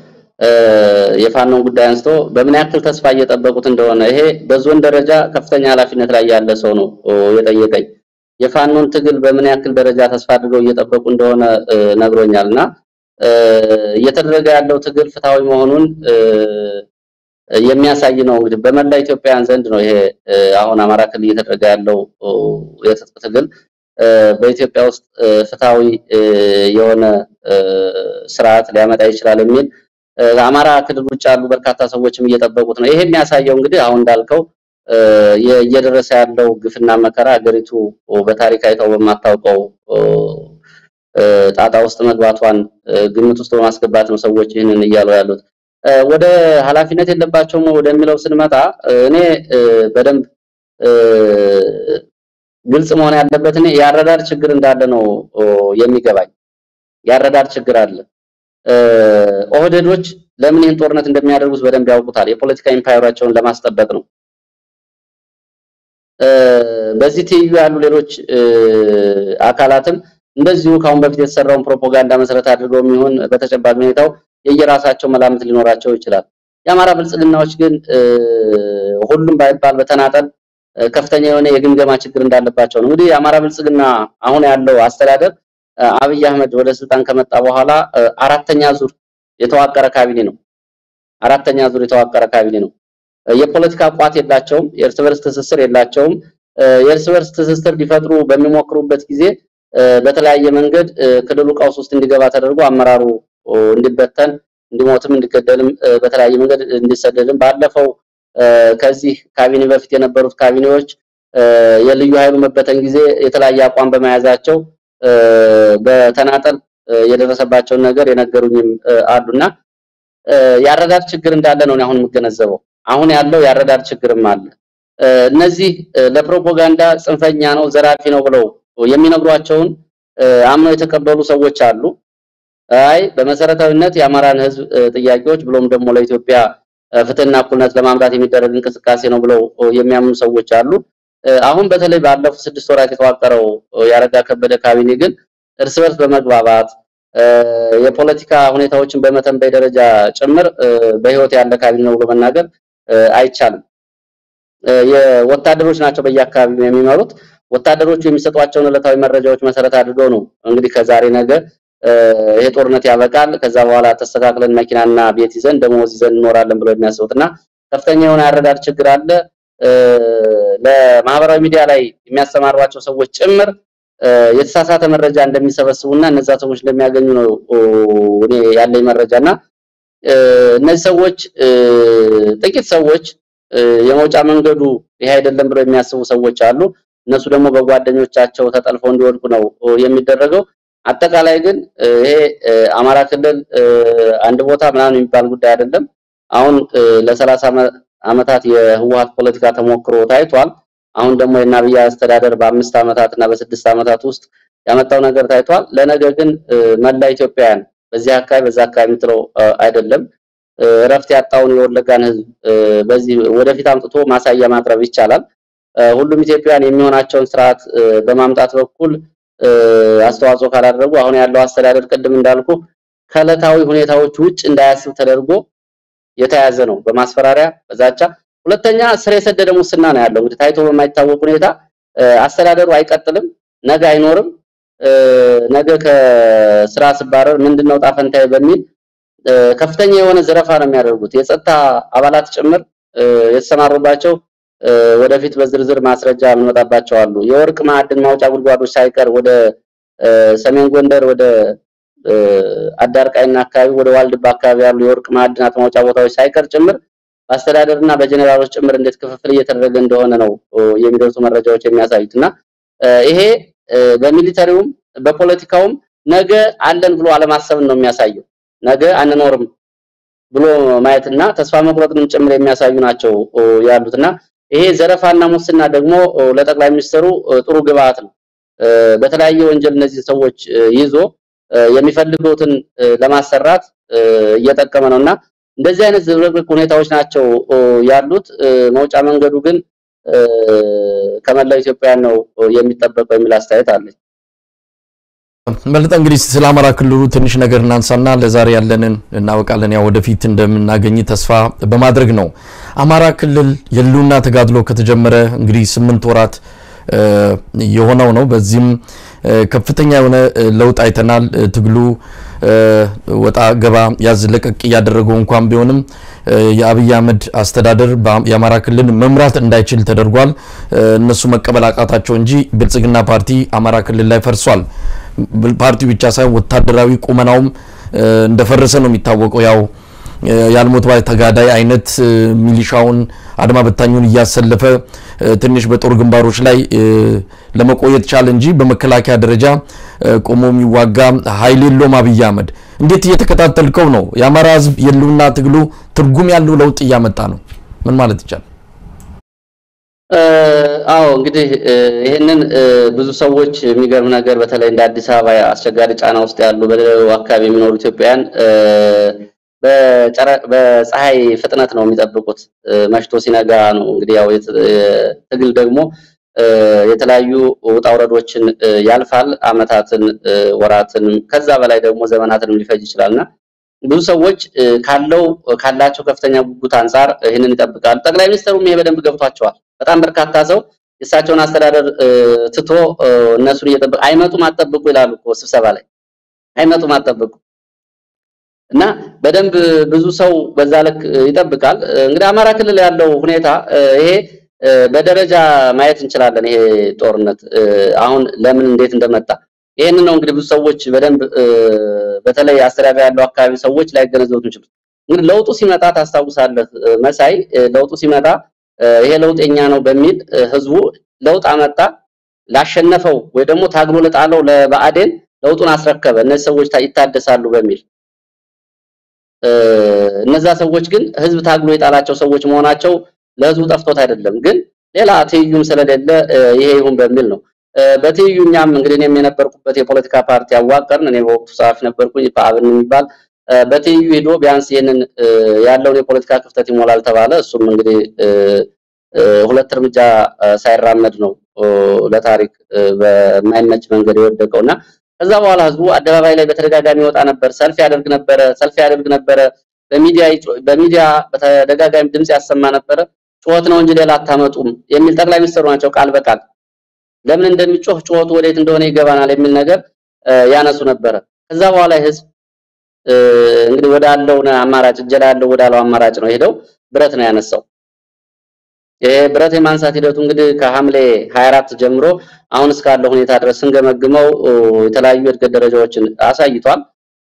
የፋኖን ጉዳይ አንስቶ በምን ያክል ተስፋ እየጠበቁት እንደሆነ ይሄ በዞን ደረጃ ከፍተኛ ኃላፊነት ላይ ያለ ሰው ነው የጠየቀኝ። የፋኖን ትግል በምን ያክል ደረጃ ተስፋ አድርገው እየጠበቁ እንደሆነ ነግሮኛል። እና እየተደረገ ያለው ትግል ፍትሐዊ መሆኑን የሚያሳይ ነው። እንግዲህ በመላ ኢትዮጵያውያን ዘንድ ነው ይሄ አሁን አማራ ክልል እየተደረገ ያለው የትጥቅ ትግል በኢትዮጵያ ውስጥ ፍትሃዊ የሆነ ስርዓት ሊያመጣ ይችላል የሚል አማራ ክልል ውጭ ያሉ በርካታ ሰዎችም እየጠበቁት ነው። ይሄ የሚያሳየው እንግዲህ አሁን እንዳልከው እየደረሰ ያለው ግፍና መከራ ሀገሪቱ በታሪክ አይተው በማታውቀው ጣጣ ውስጥ መግባቷን ግምት ውስጥ በማስገባት ነው ሰዎች ይህንን እያሉ ያሉት። ወደ ኃላፊነት የለባቸውም ወደሚለው ስንመጣ እኔ በደንብ ግልጽ መሆን ያለበት እኔ የአረዳድ ችግር እንዳለ ነው የሚገባኝ። የአረዳድ ችግር አለ። ኦህዴዶች ለምን ይህን ጦርነት እንደሚያደርጉት በደንብ ያውቁታል። የፖለቲካ ኢምፓየራቸውን ለማስጠበቅ ነው። በዚህ ትይዩ ያሉ ሌሎች አካላትም እንደዚሁ ከአሁን በፊት የተሰራውን ፕሮፓጋንዳ መሰረት አድርገው የሚሆን በተጨባጭ ሁኔታው የየራሳቸው መላምት ሊኖራቸው ይችላል። የአማራ ብልጽግናዎች ግን ሁሉም ባይባል በተናጠል ከፍተኛ የሆነ የግምገማ ችግር እንዳለባቸው ነው። እንግዲህ የአማራ ብልጽግና አሁን ያለው አስተዳደር አብይ አህመድ ወደ ስልጣን ከመጣ በኋላ አራተኛ ዙር የተዋቀረ ካቢኔ ነው። አራተኛ ዙር የተዋቀረ ካቢኔ ነው። የፖለቲካ ቋት የላቸውም። የእርስ በርስ ትስስር የላቸውም። የእርስ በርስ ትስስር ሊፈጥሩ በሚሞክሩበት ጊዜ በተለያየ መንገድ ክልሉ ቀውስ ውስጥ እንዲገባ ተደርጎ አመራሩ እንዲበተን እንዲሞትም እንዲገደልም በተለያየ መንገድ እንዲሰደድም ባለፈው ከዚህ ካቢኔ በፊት የነበሩት ካቢኔዎች የልዩ ኃይሉ መበተን ጊዜ የተለያየ አቋም በመያዛቸው በተናጠል የደረሰባቸውን ነገር የነገሩኝም አሉና የአረዳድ ችግር እንዳለ ነው አሁን የምገነዘበው። አሁን ያለው የአረዳድ ችግርም አለ። እነዚህ ለፕሮፓጋንዳ ጽንፈኛ ነው፣ ዘራፊ ነው ብለው የሚነግሯቸውን አምነው የተቀበሉ ሰዎች አሉ። አይ በመሰረታዊነት የአማራን ሕዝብ ጥያቄዎች ብሎም ደግሞ ለኢትዮጵያ ፍትህና እኩልነት ለማምጣት የሚደረግ እንቅስቃሴ ነው ብለው የሚያምኑ ሰዎች አሉ። አሁን በተለይ ባለፉት ስድስት ወራት የተዋቀረው ያረጋ ከበደ ካቢኔ ግን እርስ በርስ በመግባባት የፖለቲካ ሁኔታዎችን በመተንበይ ደረጃ ጭምር በህይወት ያለ ካቢኔ ነው ብሎ መናገር አይቻልም። የወታደሮች ናቸው በየአካባቢው የሚመሩት። ወታደሮቹ የሚሰጧቸውን ዕለታዊ መረጃዎች መሰረት አድርገው ነው እንግዲህ ከዛሬ ነገ ይሄ ጦርነት ያበቃል፣ ከዛ በኋላ ተስተካክለን መኪናና ቤት ይዘን ደሞዝ ይዘን እንኖራለን ብለው የሚያስቡት እና ከፍተኛ የሆነ ያረዳድ ችግር አለ። ለማህበራዊ ሚዲያ ላይ የሚያሰማሯቸው ሰዎች ጭምር የተሳሳተ መረጃ እንደሚሰበስቡና እነዛ ሰዎች እንደሚያገኙ ነው እኔ ያለኝ መረጃና እነዚህ ሰዎች ጥቂት ሰዎች የመውጫ መንገዱ ይሄ አይደለም ብለው የሚያስቡ ሰዎች አሉ። እነሱ ደግሞ በጓደኞቻቸው ተጠልፈው እንዲወድቁ ነው የሚደረገው። አጠቃላይ ግን ይሄ አማራ ክልል አንድ ቦታ ምናምን የሚባል ጉዳይ አይደለም። አሁን ለሰላሳ ዓመታት የህወሓት ፖለቲካ ተሞክሮ ታይቷል። አሁን ደግሞ የአብይ አስተዳደር በአምስት ዓመታት እና በስድስት ዓመታት ውስጥ ያመጣው ነገር ታይቷል። ለነገ ግን መላ ኢትዮጵያውያን በዚህ አካባቢ በዛ አካባቢ የምትለው አይደለም እረፍት ያጣውን የወለጋን ህዝብ በዚህ ወደፊት አምጥቶ ማሳያ ማቅረብ ይቻላል። ሁሉም ኢትዮጵያውያን የሚሆናቸውን ስርዓት በማምጣት በኩል አስተዋጽኦ ካላደረጉ አሁን ያለው አስተዳደር ቅድም እንዳልኩ ከዕለታዊ ሁኔታዎች ውጭ እንዳያስብ ተደርጎ የተያዘ ነው፣ በማስፈራሪያ በዛቻ። ሁለተኛ ስር የሰደደ ሙስና ነው ያለው። እንግዲህ ታይቶ በማይታወቅ ሁኔታ አስተዳደሩ አይቀጥልም፣ ነገ አይኖርም። ነገ ከስራ ስባረር ምንድነው ጣፈንታዬ በሚል ከፍተኛ የሆነ ዘረፋ ነው የሚያደርጉት። የጸጥታ አባላት ጭምር የተሰማሩባቸው ወደፊት በዝርዝር ማስረጃ የምንመጣባቸው አሉ። የወርቅ ማዕድን ማውጫ ጉድጓዶች ሳይቀር ወደ ሰሜን ጎንደር ወደ አዳርቃይና አካባቢ ወደ ዋልድባ አካባቢ ያሉ የወርቅ ማዕድናት ማውጫ ቦታዎች ሳይቀር ጭምር በአስተዳደርና በጀኔራሎች ጭምር እንዴት ክፍፍል እየተደረገ እንደሆነ ነው የሚደርሱ መረጃዎች የሚያሳዩት እና ይሄ በሚሊተሪውም በፖለቲካውም ነገ አለን ብሎ አለማሰብን ነው የሚያሳየው። ነገ አንኖርም ብሎ ማየትና ተስፋ መቁረጥንም ጭምር የሚያሳዩ ናቸው ያሉትና ይሄ ዘረፋና ሙስና ደግሞ ለጠቅላይ ሚኒስትሩ ጥሩ ግብአት ነው። በተለያየ ወንጀል እነዚህ ሰዎች ይዞ የሚፈልጉትን ለማሰራት እየጠቀመ ነውና እንደዚህ አይነት ዝብርቅርቅ ሁኔታዎች ናቸው ያሉት። መውጫ መንገዱ ግን ከመላው ኢትዮጵያውያን ነው የሚጠበቀው የሚል አስተያየት አለኝ። በለጠ እንግዲህ ስለ አማራ ክልሉ ትንሽ ነገር እናንሳና ለዛሬ ያለንን እናወቃለን። ያው ወደፊት እንደምናገኝ ተስፋ በማድረግ ነው። አማራ ክልል የህልውና ተጋድሎ ከተጀመረ እንግዲህ ስምንት ወራት የሆነው ነው። በዚህም ከፍተኛ የሆነ ለውጥ አይተናል። ትግሉ ወጣ ገባ ያዝ ለቀቅ እያደረገው እንኳን ቢሆንም የአብይ አህመድ አስተዳደር የአማራ ክልል መምራት እንዳይችል ተደርጓል። እነሱ መቀበል አቃታቸው እንጂ ብልጽግና ፓርቲ አማራ ክልል ላይ ፈርሷል። ፓርቲው ብቻ ሳይሆን ወታደራዊ ቁመናውም እንደፈረሰ ነው የሚታወቀው። ያው ያልሞት ባይ ተጋዳይ አይነት ሚሊሻውን አድማ በታኙን እያሰለፈ ትንሽ በጦር ግንባሮች ላይ ለመቆየት ቻለ እንጂ በመከላከያ ደረጃ ቆሞ የሚዋጋ ኃይል የለውም አብይ አህመድ። እንዴት እየተከታተልከው ነው? የአማራ ሕዝብ የህልውና ትግሉ ትርጉም ያለው ለውጥ እያመጣ ነው። ምን ማለት ይቻላል? አዎ እንግዲህ ይህንን ብዙ ሰዎች የሚገርም ነገር በተለይ እንደ አዲስ አበባ አስቸጋሪ ጫና ውስጥ ያሉ በሌላው አካባቢ የሚኖሩ ኢትዮጵያውያን በፀሐይ ፍጥነት ነው የሚጠብቁት። መሽቶ ሲነጋ ነው እንግዲህ ያው ትግል ደግሞ የተለያዩ ውጣ ውረዶችን ያልፋል። አመታትን፣ ወራትን ከዛ በላይ ደግሞ ዘመናትንም ሊፈጅ ይችላልና ብዙ ሰዎች ካለው ካላቸው ከፍተኛ ጉጉት አንጻር ይህንን ይጠብቃሉ። ጠቅላይ ሚኒስትሩም ይሄ በደንብ ገብቷቸዋል። በጣም በርካታ ሰው የእሳቸውን አስተዳደር ትቶ እነሱን እየጠበቁ አይመጡም አትጠብቁ ይላሉ እኮ ስብሰባ ላይ አይመጡም አትጠብቁ እና በደንብ ብዙ ሰው በዛ ልክ ይጠብቃል። እንግዲህ አማራ ክልል ያለው ሁኔታ ይሄ በደረጃ ማየት እንችላለን። ይሄ ጦርነት አሁን ለምን እንዴት እንደመጣ ይሄንን ነው እንግዲህ ብዙ ሰዎች በደንብ በተለይ አስተዳደር ያለው አካባቢ ሰዎች ላይገነዘቡት የሚችሉት። እንግዲህ ለውጡ ሲመጣ ታስታውሳለህ መሳይ፣ ለውጡ ሲመጣ ይሄ ለውጥ የኛ ነው በሚል ህዝቡ ለውጥ አመጣ ላሸነፈው ወይ ደግሞ ታግሎ ለጣለው ለብአዴን ለውጡን አስረከበ። እነዚህ ሰዎች ይታደሳሉ በሚል እነዛ ሰዎች ግን ህዝብ ታግሎ የጣላቸው ሰዎች መሆናቸው ለህዝቡ ጠፍቶት አይደለም፣ ግን ሌላ ትይዩም ስለሌለ ይሄ ይሁን በሚል ነው። በትይዩ እኛም እንግዲህ እኔም የነበርኩበት የፖለቲካ ፓርቲ አዋቀርን። እኔ በወቅቱ ጸሐፊ ነበርኩኝ፣ ፓብን የሚባል በትይዩ ሄዶ ቢያንስ ይህንን ያለውን የፖለቲካ ክፍተት ይሞላል ተባለ። እሱም እንግዲህ ሁለት እርምጃ ሳይራመድ ነው ለታሪክ በማይመች መንገድ የወደቀው እና ከዛ በኋላ ህዝቡ አደባባይ ላይ በተደጋጋሚ ይወጣ ነበር፣ ሰልፍ ያደርግ ነበረ፣ ሰልፍ ያደርግ ነበረ፣ በሚዲያ በሚዲያ በተደጋጋሚ ድምጽ ያሰማ ነበረ። ጩኸት ነው እንጂ ሌላ አታመጡም የሚል ጠቅላይ ሚኒስትሩ ናቸው ቃል በቃል ለምን እንደሚጮህ ጩኸቱ ወዴት እንደሆነ ይገባናል የሚል ነገር ያነሱ ነበረ። ከዛ በኋላ ህዝብ እንግዲህ ወዳለው አማራጭ እጀላ ያለው ወዳለው አማራጭ ነው ሄደው ብረት ነው ያነሳው። ይሄ ብረት የማንሳት ሂደቱ እንግዲህ ከሐምሌ 24 ጀምሮ አሁን እስካለው ሁኔታ ድረስ ስንገመግመው የተለያዩ የእድገት ደረጃዎችን አሳይቷል።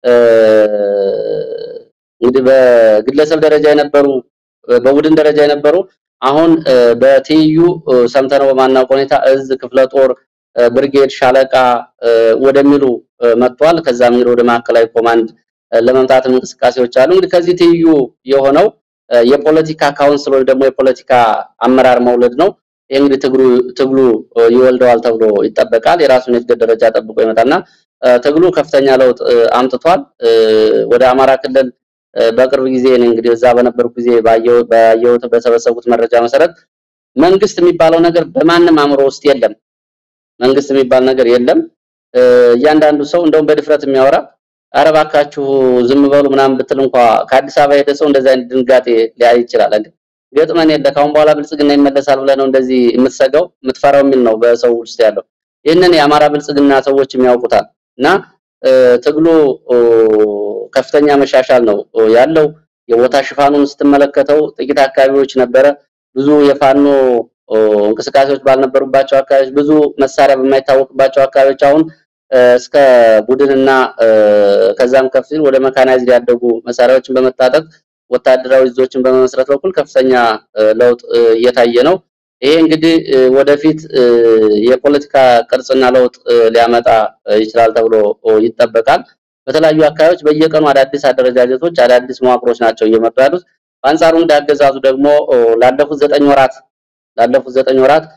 እንግዲህ በግለሰብ ደረጃ የነበሩ በቡድን ደረጃ የነበሩ አሁን በትይዩ ሰምተነው በማናውቀው ሁኔታ እዝ፣ ክፍለ ጦር፣ ብርጌድ፣ ሻለቃ ወደሚሉ መጥቷል። ከዛም እንግዲህ ወደ ማዕከላዊ ኮማንድ ለመምጣትም እንቅስቃሴዎች አሉ። እንግዲህ ከዚህ ትይዩ የሆነው የፖለቲካ ካውንስል ወይ ደግሞ የፖለቲካ አመራር መውለድ ነው። ይህ እንግዲህ ትግሉ ትግሉ ይወልደዋል ተብሎ ይጠበቃል። የራሱን የእድገት ደረጃ ጠብቆ ይመጣና ትግሉ ከፍተኛ ለውጥ አምጥቷል። ወደ አማራ ክልል በቅርብ ጊዜ እኔ እንግዲህ እዛ በነበርኩ ጊዜ ባየሁት በሰበሰቡት መረጃ መሰረት መንግስት የሚባለው ነገር በማንም አእምሮ ውስጥ የለም። መንግስት የሚባል ነገር የለም። እያንዳንዱ ሰው እንደውም በድፍረት የሚያወራ ኧረ እባካችሁ ዝም በሉ ምናምን ብትል እንኳ ከአዲስ አበባ ሄደ ሰው እንደዚህ አይነት ድንጋጤ ሊያይ ይችላል። እንዴ ገጥመን የለ ካሁን በኋላ ብልጽግና ይመለሳል ብለህ ነው እንደዚህ የምትሰጋው የምትፈራው የሚል ነው በሰው ውስጥ ያለው። ይህንን የአማራ ብልጽግና ሰዎች የሚያውቁታል እና ትግሉ ከፍተኛ መሻሻል ነው ያለው። የቦታ ሽፋኑን ስትመለከተው ጥቂት አካባቢዎች ነበረ ብዙ የፋኖ እንቅስቃሴዎች ባልነበሩባቸው አካባቢዎች፣ ብዙ መሳሪያ በማይታወቅባቸው አካባቢዎች አሁን እስከ ቡድንና ከዛም ከፍ ሲል ወደ መካናይዝድ ያደጉ መሳሪያዎችን በመታጠቅ ወታደራዊ እዞችን በመመስረት በኩል ከፍተኛ ለውጥ እየታየ ነው። ይሄ እንግዲህ ወደፊት የፖለቲካ ቅርጽና ለውጥ ሊያመጣ ይችላል ተብሎ ይጠበቃል። በተለያዩ አካባቢዎች በየቀኑ አዳዲስ አደረጃጀቶች፣ አዳዲስ መዋቅሮች ናቸው እየመጡ ያሉት። በአንጻሩ እንደ አገዛዙ ደግሞ ላለፉት ዘጠኝ ወራት ላለፉት ዘጠኝ ወራት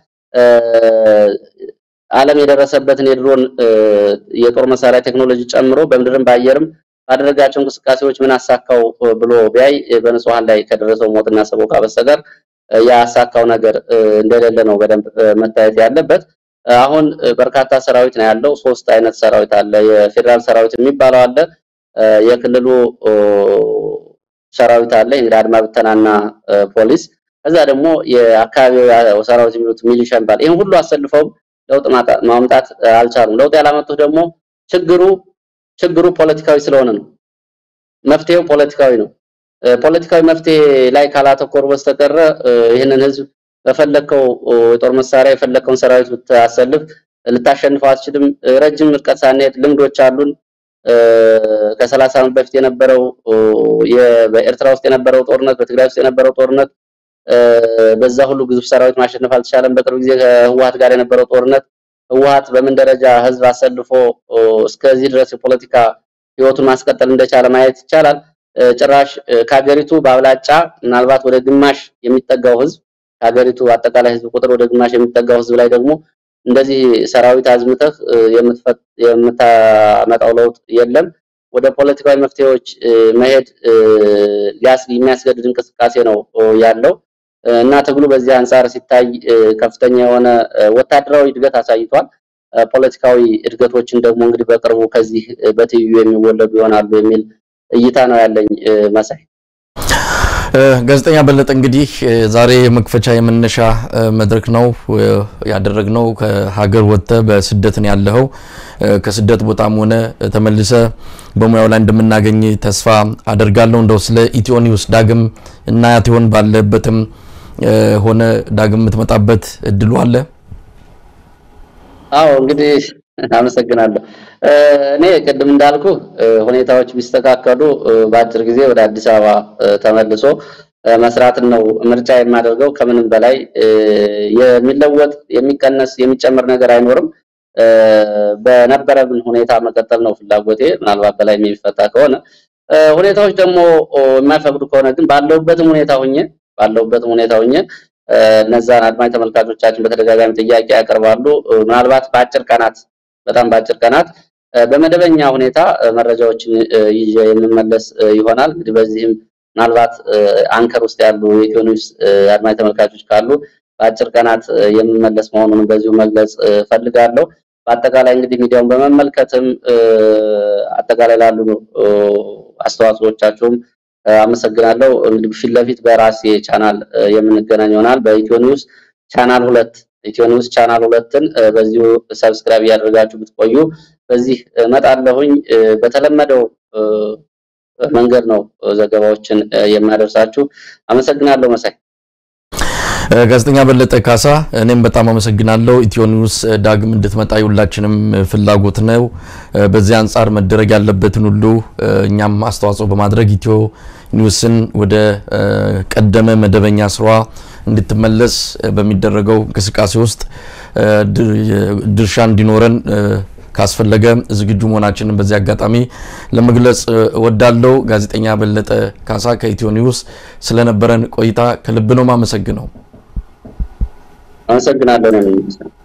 ዓለም የደረሰበትን የድሮን የጦር መሳሪያ ቴክኖሎጂ ጨምሮ በምድርም በአየርም ባደረጋቸው እንቅስቃሴዎች ምን አሳካው ብሎ ቢያይ በንጹሃን ላይ ከደረሰው ሞትና ሰቆቃ በስተቀር ያሳካው ነገር እንደሌለ ነው በደንብ መታየት ያለበት። አሁን በርካታ ሰራዊት ነው ያለው። ሶስት አይነት ሰራዊት አለ። የፌዴራል ሰራዊት የሚባለው አለ፣ የክልሉ ሰራዊት አለ፣ እንግዲህ አድማ ብተናና ፖሊስ፣ ከዛ ደግሞ የአካባቢው ሰራዊት የሚሉት ሚሊሻ ይባላል። ይህን ሁሉ አሰልፈውም ለውጥ ማምጣት አልቻሉም። ለውጥ ያላመጡት ደግሞ ችግሩ ችግሩ ፖለቲካዊ ስለሆነ ነው። መፍትሄው ፖለቲካዊ ነው። ፖለቲካዊ መፍትሄ ላይ ካላተኮሩ በስተቀረ ይህንን ህዝብ በፈለከው የጦር መሳሪያ የፈለከውን ሰራዊት ብታሰልፍ ልታሸንፈው አትችልም። ረጅም ርቀት ሳንሄድ ልምዶች አሉን። ከሰላሳ ዓመት በፊት የነበረው በኤርትራ ውስጥ የነበረው ጦርነት፣ በትግራይ ውስጥ የነበረው ጦርነት በዛ ሁሉ ግዙፍ ሰራዊት ማሸነፍ አልተቻለም። በቅርብ ጊዜ ከህወሓት ጋር የነበረው ጦርነት ህወሓት በምን ደረጃ ህዝብ አሰልፎ እስከዚህ ድረስ የፖለቲካ ህይወቱን ማስቀጠል እንደቻለ ማየት ይቻላል። ጭራሽ ከሀገሪቱ በአብላጫ ምናልባት ወደ ግማሽ የሚጠጋው ህዝብ ከሀገሪቱ አጠቃላይ ህዝብ ቁጥር ወደ ግማሽ የሚጠጋው ህዝብ ላይ ደግሞ እንደዚህ ሰራዊት አዝምተህ የምታመጣው ለውጥ የለም። ወደ ፖለቲካዊ መፍትሄዎች መሄድ የሚያስገድድ እንቅስቃሴ ነው ያለው እና ትግሉ በዚህ አንጻር ሲታይ ከፍተኛ የሆነ ወታደራዊ እድገት አሳይቷል። ፖለቲካዊ እድገቶችን ደግሞ እንግዲህ በቅርቡ ከዚህ በትይዩ የሚወለዱ ይሆናሉ የሚል እይታ ነው ያለኝ መሳይ። ጋዜጠኛ በለጠ እንግዲህ ዛሬ የመክፈቻ የመነሻ መድረክ ነው ያደረግነው። ከሀገር ወጥተህ በስደት ነው ያለኸው። ከስደት ቦታም ሆነ ተመልሰ በሙያው ላይ እንደምናገኝ ተስፋ አደርጋለሁ። እንደው ስለ ኢትዮ ኒውስ ዳግም እናያት ይሆን ባለበትም ሆነ ዳግም የምትመጣበት እድሉ አለ? አዎ እንግዲህ አመሰግናለሁ። እኔ ቅድም እንዳልኩ ሁኔታዎች ቢስተካከሉ በአጭር ጊዜ ወደ አዲስ አበባ ተመልሶ መስራትን ነው ምርጫ የማደርገው። ከምንም በላይ የሚለወጥ የሚቀነስ የሚጨምር ነገር አይኖርም። በነበረብን ሁኔታ መቀጠል ነው ፍላጎቴ። ምናልባት በላይ የሚፈታ ከሆነ ሁኔታዎች ደግሞ የማይፈቅዱ ከሆነ ግን ባለውበትም ሁኔታ ሁኜ ባለውበትም ሁኔታ ሁኜ እነዛን አድማጭ ተመልካቾቻችን በተደጋጋሚ ጥያቄ ያቀርባሉ። ምናልባት በአጭር ቀናት በጣም በአጭር ቀናት በመደበኛ ሁኔታ መረጃዎችን ይዤ የምመለስ ይሆናል። እንግዲህ በዚህም ምናልባት አንከር ውስጥ ያሉ የኢትዮ ኒውስ አድማጭ ተመልካቾች ካሉ በአጭር ቀናት የምመለስ መሆኑን በዚሁ መግለጽ ፈልጋለሁ። በአጠቃላይ እንግዲህ ሚዲያውን በመመልከትም አጠቃላይ ላሉ አስተዋጽኦቻችሁም አመሰግናለሁ። እንግዲህ ፊት ለፊት በራሴ ቻናል የምንገናኝ ይሆናል። በኢትዮ ኒውስ ቻናል ሁለት ኢትዮ ኒውስ ቻናል ሁለትን በዚሁ ሰብስክራይብ እያደረጋችሁ ብትቆዩ በዚህ እመጣለሁኝ። በተለመደው መንገድ ነው ዘገባዎችን የማደርሳችሁ። አመሰግናለሁ መሳይ። ጋዜጠኛ በለጠ ካሳ እኔም በጣም አመሰግናለሁ። ኢትዮ ኒውስ ዳግም እንድትመጣ የሁላችንም ፍላጎት ነው። በዚህ አንጻር መደረግ ያለበትን ሁሉ እኛም አስተዋጽኦ በማድረግ ኢትዮ ኒውስን ወደ ቀደመ መደበኛ ስሯ እንድትመለስ በሚደረገው እንቅስቃሴ ውስጥ ድርሻ እንዲኖረን ካስፈለገ ዝግጁ መሆናችንን በዚህ አጋጣሚ ለመግለጽ እወዳለሁ። ጋዜጠኛ በለጠ ካሳ ከኢትዮ ኒውስ ስለነበረን ቆይታ ከልብ ነው ማመሰግነው። አመሰግናለሁ።